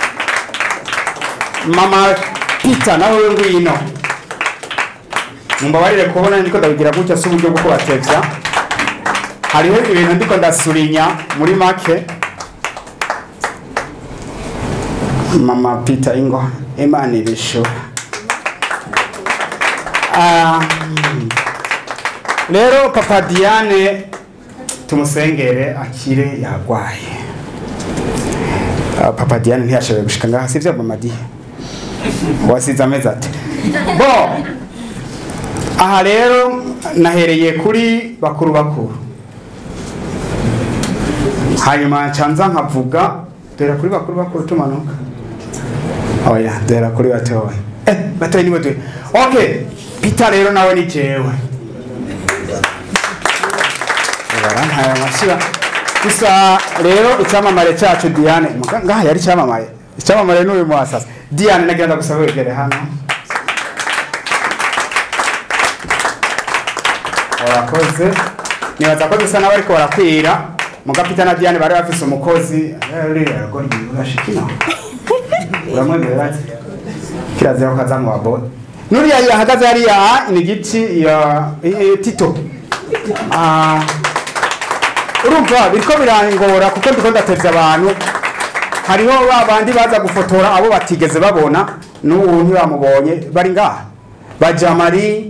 mama pita nawe ngwino mumbabarire kubona ndiko ndabigira gutya si uburyo bwo kubatevya hariho ibintu ndiko ndasurinya muri make mama Peter Ingo Imana ibishura Ah, rero papa Diane tumusengere akire yagwaye Ah, papa Diane ntiyashoboye gushika ngaha sivyo mama Diane wasize amezi ati bo aha rero nahereye kuri bakuru bakuru hanyuma ncanza nkavuga dore kuri bakuru bakuru tumanuka oya dore kuri batoya eh batoya ni batoya okay Peter rero nawe ni jewe barantaye amashira gusa rero icyamamare cyacu Diane muga- ngaha yari icyamamare icyamamare n'uyu mwasasa Diane nagenda gusaba wegere hano warakoze nibaza ko dusa n'abariko barakwira muga Peter na Diane bari bafise umukozi rero rugo rwibashikina uramwemerera ati kirazira ko aza mu babone nuriya yahagaze hariya ni igiti ya i- i- tito Ah, urumva biriko birangora kuko ndiko ndatevye abantu hariho ba bandi baza gufotora abo batigeze babona n'ubu ntibamubonye bari ngaha bajamari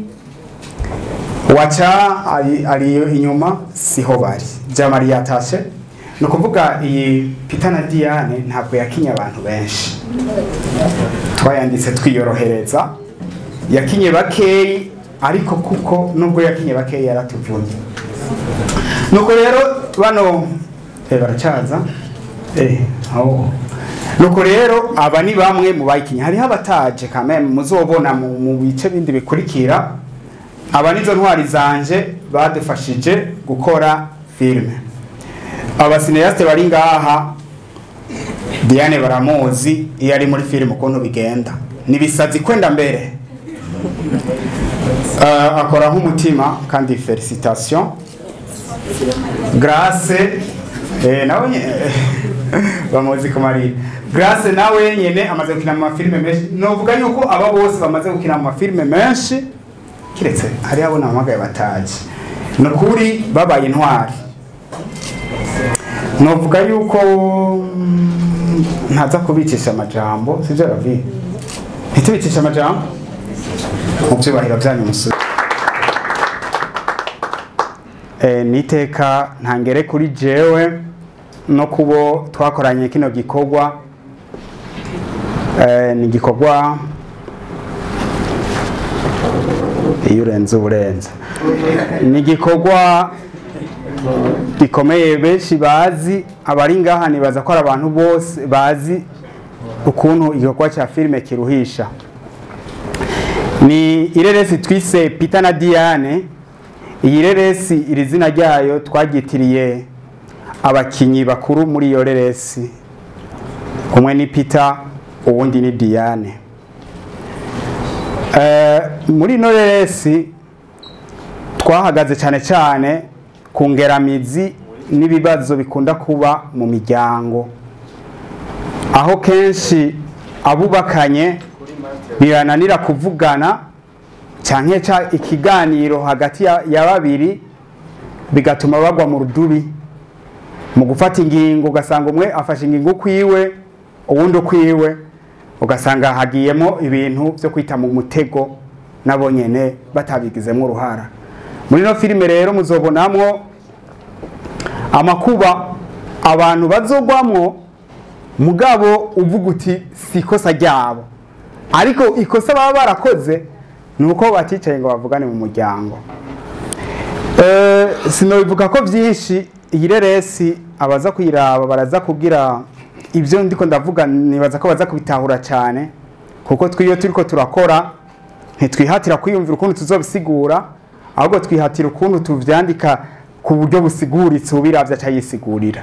waca ari, ari inyuma siho bari jamari yatashe ni ukuvuga iyi Peter na Diane ntabwo yakinye abantu benshi twayanditse twiyorohereza yakinye bakeyi ariko kuko nubwo yakinye bakeyi yaratuvunye nuko rero bano eh, baracaza eh, aho nuko rero aba ni bamwe mu bayikinye hariho abataje kameme muzobona mu mu bice bindi bikurikira aba nizo ntwari zanje badufashije gukora filime abasineyaste bari ngaha Diane baramuzi iyo ari muri filime ukuntu bigenda nibisazi kwenda mbere uh, akora nk'umutima kandi felicitation Grace eh, nawe nye- bamuzi ku marira Grace nawe nyene amaze gukina mu mafilime menshi novuga yuko aba bose bamaze gukina mu mafilime menshi kiretse hari abo namagaye bataje ni ukuri babaye intwari novuga yuko mm, ntaza kubicisha amajambo sivyo ravi ntitubicisha amajambo mu byubahiro byanyu musore e, niteka ntangere kuri jewe no kubo twakoranye kino gikorwa e, ni igikorwa iyo urenze uburenze ni igikorwa gikomeye benshi bazi abari ngaha nibaza ko ari abantu bose bazi ukuntu igikorwa cya filime kiruhisha ni ireresi twise Peter na Diane iyi reresi iri zina ryayo twaryitiriye abakinyi bakuru muri iyo reresi umwe ni peter uwundi ni diane Eh, muri ino reresi twahagaze cyane cyane ku ngeramizi n'ibibazo bikunda kuba mu miryango aho kenshi abubakanye birananira kuvugana cyane ca ikiganiro hagati ya, ya babiri bigatuma bagwa mu rudubi mu gufata ingingo ugasanga umwe afashe ingingo ukwiwe uwundi ukwiwe ugasanga hagiyemo ibintu byo kwita mu mutego nabo nyene batabigizemo uruhara muri ino filime rero muzobonamwo amakuba abantu bazogwamwo mugabo uvuga uti si ikosa ryabo ariko ikosa baba barakoze ni uko baticaye ngo bavugane mu muryango Eh, sinobivuga ko byinshi iyi reresi abaza kuyiraba baraza kugira ibyo ndiko ndavuga nibaza ko baza kubitahura cyane kuko twiyo turiko turakora ntitwihatira kwiyumvira ukuntu tuzobisigura ahubwo twihatira ukuntu tuvyandika ku buryo busiguritse ubiravye acayisigurira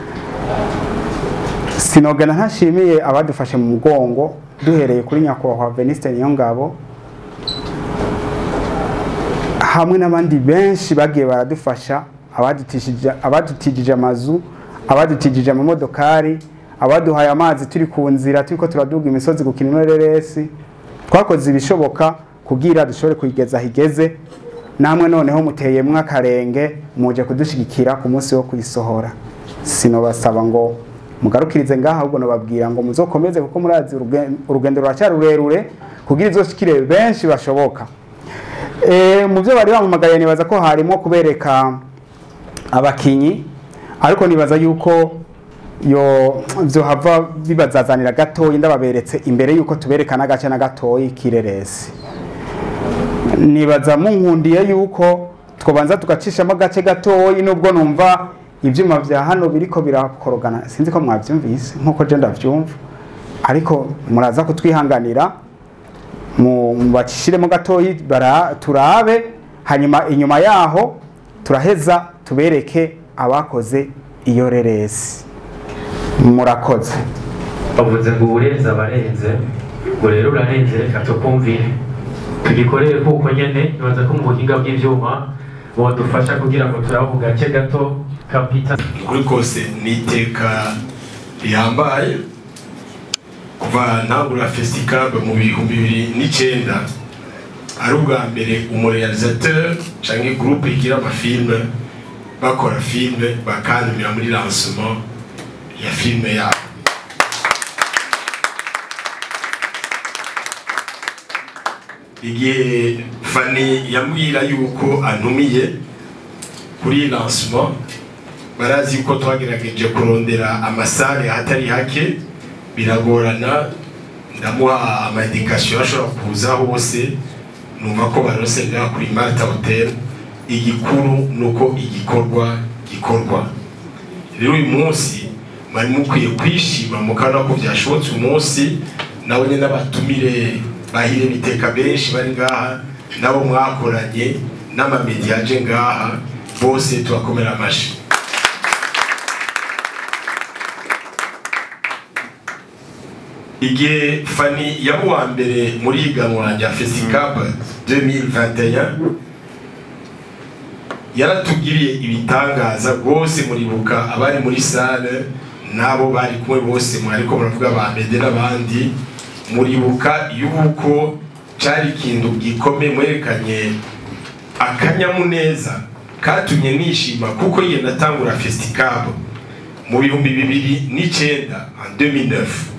sinogana ntashimiye abadufashe mu mugongo duhereye kuri nyakubahwa Veniste Niyongabo hamwe n'abandi benshi bagiye baradufasha abadutishije abadutijije amazu abadutijije amamodokari abaduhaye amazi turi ku nzira turiko turaduga imisozi gukina ino reresi twakoze ibishoboka kugira dushobore kuyigeza higeze namwe noneho muteyemwo akarenge muje kudushigikira ku munsi wo kuyisohora sinobasaba ngo mugarukirize ngaha ahubwo nobabwira ngo muzokomeze kuko murazi urugen- urugendo ruracyari rurerure kugira izoshikire benshi bashoboka Eh, mu byo bari bampamagaye nibaza ko harimo kubereka abakinyi ariko nibaza yuko yo byo hava bibazazanira gatoyi ndababeretse imbere yuko tubereka n'agace na gatoyi kireresi nibaza munkundiye yuko twabanza tugacishamo agace gatoyi nubwo numva ibyuma bya hano biriko birakorogana sinzi ko mwabyumvise nkuko je ndavyumva ariko muraza kutwihanganira mu bacishiremo gatoyi bara- turabe hanyuma inyuma yaho turaheza tubereke abakoze iyo reresi murakoze bavuze ngo uburenze abarenze ngo rero urarenze reka tukumvire tugikorere kuko nyene nibaza ko mu buhinga bw'ivyuma bodufasha kugira ngo turabe ku gace gato ka Peter kuri kose ni iteka rihambaye kuva ntangura festicab mu bihumbi bibiri n'icyenda ari ubwa mbere umurealisateur canke groupe igira amafilme bakora filme bakandumira muri lancement ya filme yabo igihe fani yambwira yuko antumiye kuri lancement barazi ko twagerageje kurondera amasare ahatari hake biragorana ndamuha amadikasiyo ashobora kuza hose numva ko barose ngaha kuri Marta Hotel igikuru nuko igikorwa gikorwa rero uyu munsi mwari mukwiye kwishima mukabona ko byashobotse umunsi nabo nyine n'abatumire bahire biteka benshi bari ngaha nabo mwakoranye n'amamediya aje ngaha bose tubakomera amashyi igihe fani yaba uwa mbere muri iganwa rya fesicab 2021 yaratugiriye ibitangaza rwose muribuka abari muri sale n'abo bari kumwe bose mwariko muravuga ba mede n'abandi muribuka yuko cari ikintu gikomeye mwerekanye akanyamuneza katumye nishima kuko yiye natangura festicab mu bihumbi bibiri n'icenda en 2009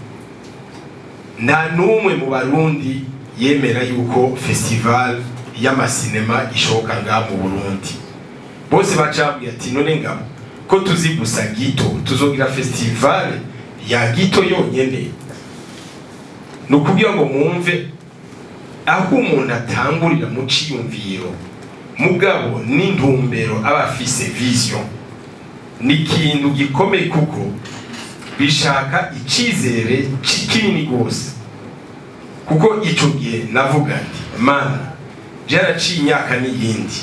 nta n'umwe mu barundi yemera yuko festival y'amasinema ishoboka ngaha mu burundi bose bacambwiye ati none ngabo ko tuzi gusa gito tuzogira festival ya gito yonyene ni ukugira ngo mwumve aho umuntu atangurira mu ciyumviro mugabo n'intumbero aba afise vision ni ikintu gikomeye kuko bishaka icyizere kinini rwose kuko icyo gihe navuga nti mana byaraciye imyaka n'iyindi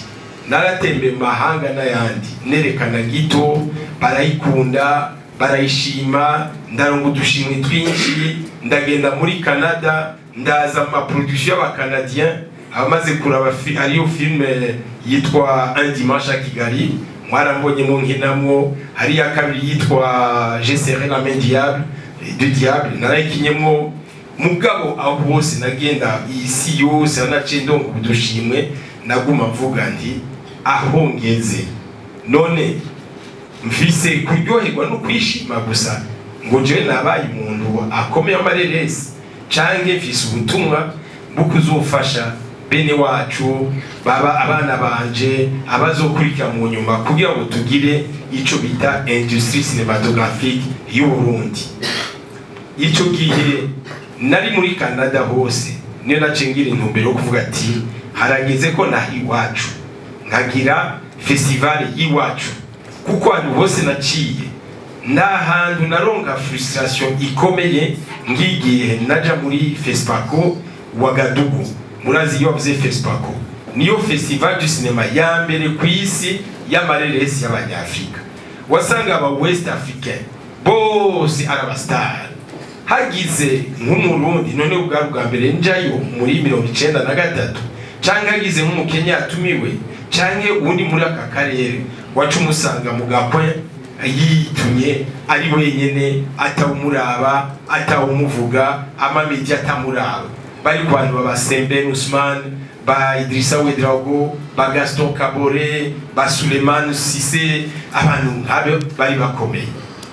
naratembe mu mahanga n'ayandi nerekana gito barayikunda barayishima ndaronga udushimwe twinshi ndagenda muri canada ndaza mu maproduction y'abacanadien abamaze kuraba fi- hariyo filime yitwa un dimanche à kigali mwarambonyemo nkinamwo hari iya kabiri yitwa je serai la main diable de diable narayikinyemo mugabo aho hose nagenda isi yose anaciye ndonga udushimwe naguma mvuga nti aho ngeze none mfise kuryoherwa no kwishima gusa ngo jewe nabaye umuntu akomeye amareresi canke mfise ubutumwa bwo kuzofasha bene wacu baba abana banje abazokurikira mu nyuma kugira ngo tugire ico bita industrie cinematographique y'u Burundi ico gihe nari muri Canada hose niyo naciye ngira intumbero yo kuvuga ati harageze ko naha iwacu nkagira festival y'iwacu kuko ahantu hose naciye nta hantu naronka frustration ikomeye ngigihe naja muri fespaco wagadugu murazi iyo bavuze fespaco niyo festival du cinema ya mbere ku isi y'amareresi y'abanyafrika wasanga aba west africain bose ari abasitari hagize nk'umurundi none ubwari bwa mbere njayo muri mirongo icenda na gatatu canke hagize nk'umukenya yatumiwe canke uwundi muri aka karere waca umusanga mu gakwe yitumye ari wenyene atawumuraba atawumuvuga amamedi atamuraba bari ku bantu baba Sembène Ousmane ba Idrissa Ouedraogo ba Gaston Kabore ba Suleiman Cissé abantu nk'abo bari bakomeye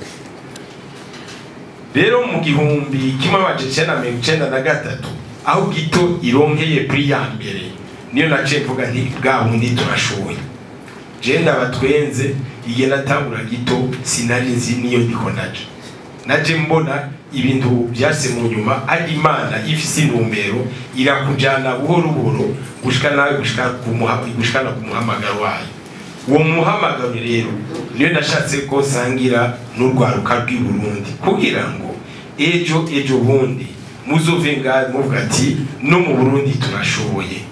rero mu gihumbi kimwe amajana icenda na mirongo icenda na gatatu aho gito ironkeye pri ya mbere niyo naciye mvuga nti bwa bundi turashoboye je ndabatwenze igihe natangura gito sinari nzi niyo ndiko naja naje mbona ibintu byase mu nyuma ari imana ifise intumbero irakujana buhoro buhoro gushika nawe gushika ku muha- gushikana ku muhamagaro wayo uwo muhamagaro rero niyo nashatse ko sangira n'urwaruka rw'i Burundi kugira ngo ejo ejo bundi muzove ngaho muvuga ati no mu Burundi turashoboye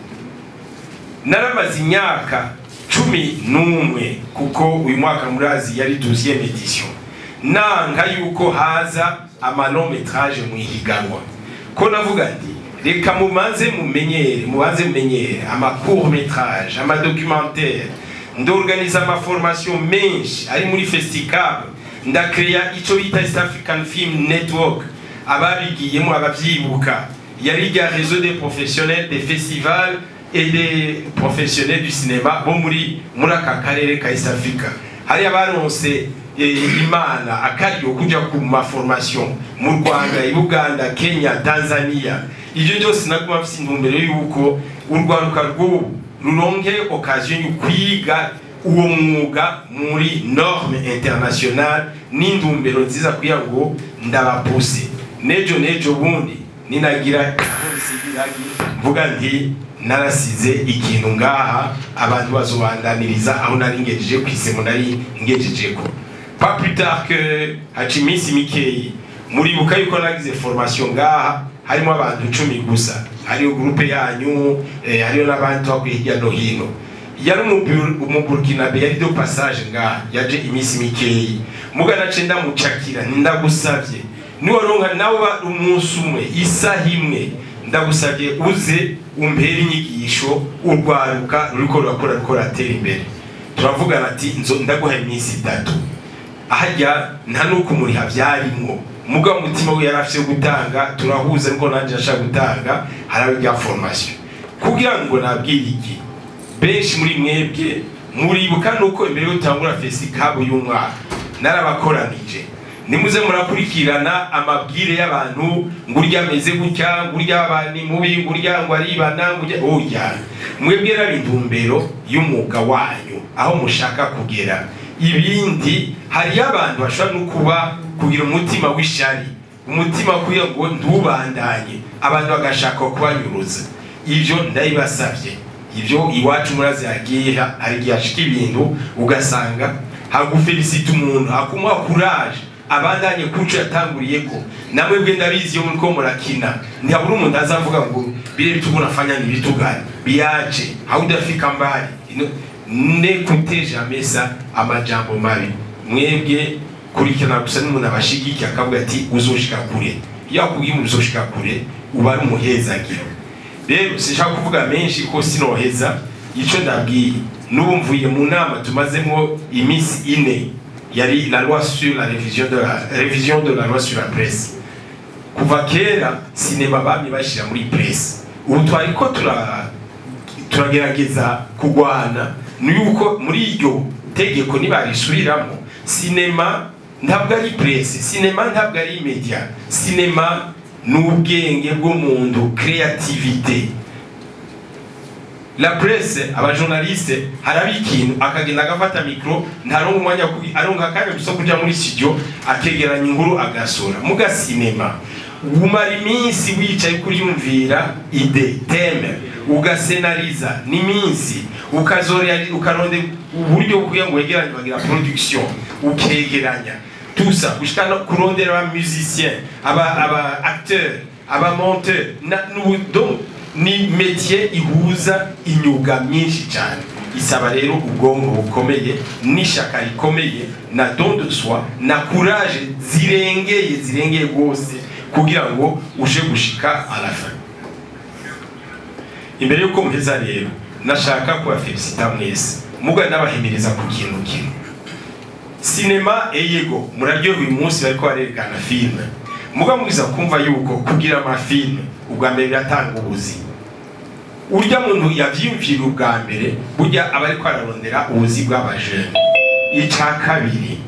naramaze imyaka cumi n'umwe kuko uyu mwaka murazi yari deuxième edition nanga yuko haza amanometraje mu ihiganwa ko navuga nti reka mubanze mumenyere mubanze mumenyere ama court métrage ama documentaire ndorganiza ama formation menshi ari muri festicab ndakreya ico bita East African Film Network ababigiyemo abavyibuka yari rya réseau des professionnels des festivals et des professionnels du cinéma bo muri muri aka karere ka East Africa hari abaronse eh, imana akaryo kuja ku maformation mu Rwanda i Buganda Kenya Tanzania ivyo byose naguma mfise intumbero yuko urwaruka rw'ubu ruronke occasion yo kwiga uwo mwuga muri norme internationale n'intumbero nziza kugira ngo ndabapuse nejo nejo bundi ninagira aho nsigiragi mvuga nti narasize ikintu ngaha abantu bazobandaniriza aho nari ngejeje ku isemo nari ngejejeko pas plus tard que haca iminsi mikeyi muribuka yuko nagize formation ngaha harimo abantu icumi gusa hariyo groupe yanyu eh, hariyo n'abandi twakwiye hirya no hino yari umubu- umuburkinabe yari do passage ngaha yaje iminsi mikeyi mugana ce ndamucakira ndagusavye niwaronka nawe ba- umunsi umwe isaha imwe ndagusavye uze umpere inyigisho urwaruka ruriko rurakora ruriko ruratera imbere turavugana ati nzo ndaguha iminsi itatu ahajya nta nuko umuriha byarimwo mugabo umutima we yari afite gutanga turahuza ariko nanjye ashaka gutanga harabe rya formation kugira ngo nabwire iki benshi muri mwebwe muribuka nuko imbere yo gutangura fesikabu y'umwaka narabakoranije nimuze murakurikirana amabwire y'abantu ngo urya ameze gutya ngo urya abantu mubi ngo urya ngo aribana ngo urya oya mwebwe raba intumbero y'umwuga wanyu aho mushaka kugera ibindi hariyo abantu bashobora no kuba kugira umutima w'ishari umutima kugira ngo ntubandanye abantu bagashaka kubanyuruza ibyo ndabibasabye ibyo iwacu murazi yagiye hari igihe hashika ibintu ugasanga hagufelicita umuntu hakumuha kuraje abandanye kuco yatanguriye ko namwe bwe ndabizi iyo muriko murakina ntihabura umuntu azavuga ngo bire bitugu nafanya ni vitu gani biache haudafika mbali Ino- nekute jamais ça amajambo mabi mwebwe kurikirana gusa n'umuntu abashigikiye akavuga ati uzoshika kure iyo akubwiye umuntu uzoshika kure uba ari umuhezagiro rero sinshaka kuvuga menshi ko sinoheza ico ndabwiye n'ubu mvuye mu nama tumazemo iminsi ine yari la loi sur la révision de la révision de la loi sur la presse kuva kera sinema bamye bashyira muri presse ubu twariko tura turagerageza kugwana ni yuko muri iryo tegeko nibarisubiriramo sinema ntabwo ari presse sinema ntabwo ari media sinema ni ubwenge bw'umuntu creativité la presse abajournaliste haraba ikintu akagenda agafata mikro ntaronka umwanya wo kugi- aronka akanya gusa kuja muri studio akegeranya inkuru agasura muga sinema umara iminsi wicaye kuriyumvira ide teme ugasenariza n'iminsi ukazorera ukaronde uburyo bwo kugira ngo wegeranye bagira production ukegeranya tusa gushika no kurondera aba musicien aba aba acteur aba monteur na n'ubu- donc ni métier ihuza imyuga myinshi cyane isaba rero ubwonko bukomeye n'ishyaka rikomeye na don de soi na courage zirengeye zirengeye rwose kugira ngo uje gushika à la fin imbere y'uko mpeza rero nashaka kubafelicita mwese muga n'abahimiriza ku kintu kimwe sinema eyego muraryoha uyu munsi bariko barerekana filime muga mwiza kumva yuko kugira amafilime ubwa mbere biratanga ubuzima urya muntu yavyiyumvira ubwa mbere burya aba ariko ararondera ubuzi bw'abajene ica kabiri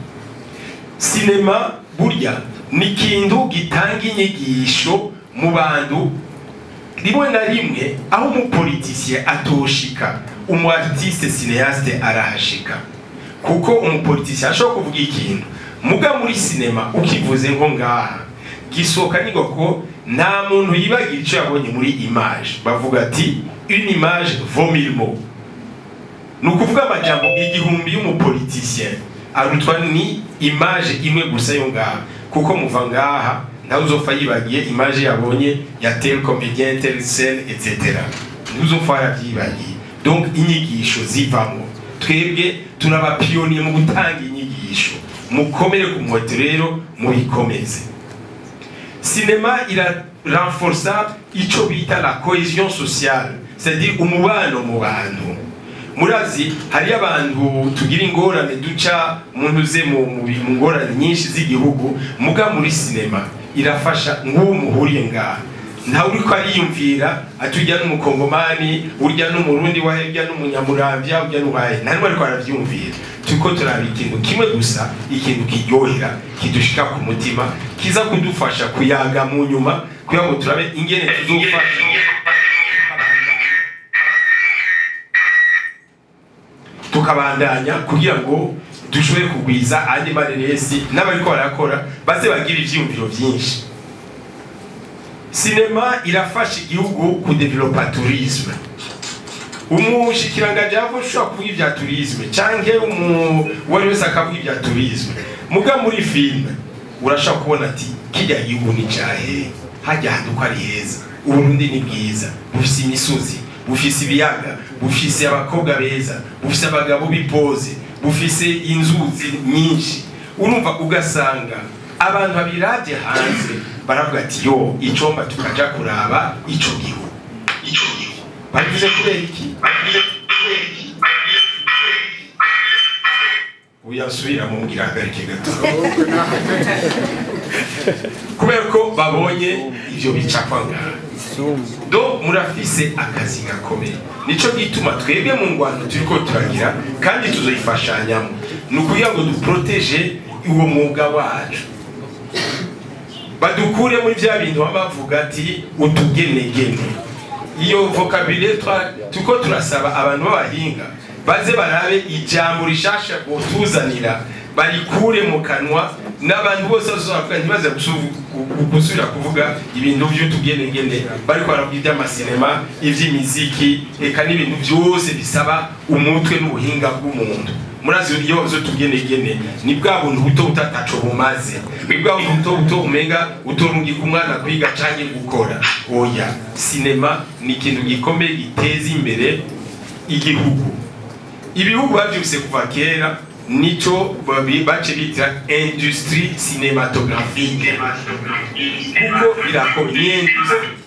sinema burya ni ikintu gitanga inyigisho mu bantu rimwe na rimwe aho umupolitisiye atoshika umu artiste cineaste arahashika kuko umupolitisiye ashobora kuvuga ikintu muga muri sinema ukivuze nko ngaha gisohoka nigo ko nta muntu yibagira icyo yabonye muri image bavuga ati une image vaut mille mots ni ukuvuga amajambo igihumbi y'umupolitisien arutwa ni image imwe gusa yo ngaha kuko muva ngaha ntawe uzopfa yibagiye image yabonye ya tel comédien tel scène etc ntuzopfa yarabyibagiye donc inyigisho zivamo twebwe turabapiyoniye mu gutanga inyigisho mukomere ku muheto rero mubikomeze sinema ira renforça ico bita la cohésion sociale c'est-à-dire umubano mu bantu murazi hariyo abantu tugira ingorane duca umuntu uze mu mu bi- mu ngorane nyinshi z'igihugu muga muri sinema irafasha nk'uwo muhuriye ngaha ntawe uriko ariyumvira ati urya n'umukongomani urya n'umurundi wahe urya n'umunyamuramvya urya n'uwahe nta n'umwe ariko aravyumvira turiko turaba ikintu kimwe gusa ikintu kiryohera kidushika ku mutima kiza kudufasha kuyaga mu nyuma kugira ngo turabe ingene tuzofasha tukabandanya kugira ngo dushobore kugwiza andi mareresi n'abariko barakora baze bagira ivyiyumviro vyinshi sinema irafasha igihugu kudevelopa tourisme umushikirangaji yava ushobora kuvuga ibya tourisme canke umu uwari wese akavuga ibya tourisme muga muri filime urashobora kubona ati kirya gihugu ni cahe hajya hantu ko ari heza uburundi ni bwiza bufise imisozi bufise ibiyaga bufise abakobwa beza bufise abagabo bipoze bufise inzuzi nyinshi urumva ugasanga abantu babiravye hanze baravuga ati yo icomba tukaja kuraba ico gihugu ico gihugu babivuze kubera iki babivuze kubera iki uyasubira mumbwira hagarike gato kubera ko babonye ivyo bicapwa ngaha do murafise akazi gakomeye nico gituma twebwe mu ngwano turiko turagira kandi tuzoyifashanyamo ni ukugira ngo duproteje uwo mwuga wacu badukure muri vya bintu baba bavuga ati utugenegene iyo vocabulaire twa- turiko turasaba abantu b'abahinga baze barabe ijambo rishasha botuzanira barikure mu kanwa n'abantu bose bazovuga ntibaze gusu- gu- gusubira kuvuga ibintu by'utugenegene bariko baravuga iby'amasinema iby'imiziki eka n'ibintu byose bisaba umutwe n'ubuhinga bw'umuntu murazi iyo tugenegene ni bwa buntu buto butataco bumaze ni bwa buntu buto buto umenga utorungika umwana kwiga canke gukora oya sinema ni ikintu gikomeye giteza imbere igihugu ibihugu bavyuse kuva kera nico babi- bace bita industrie cinématographique kuko birakomeye ni industrie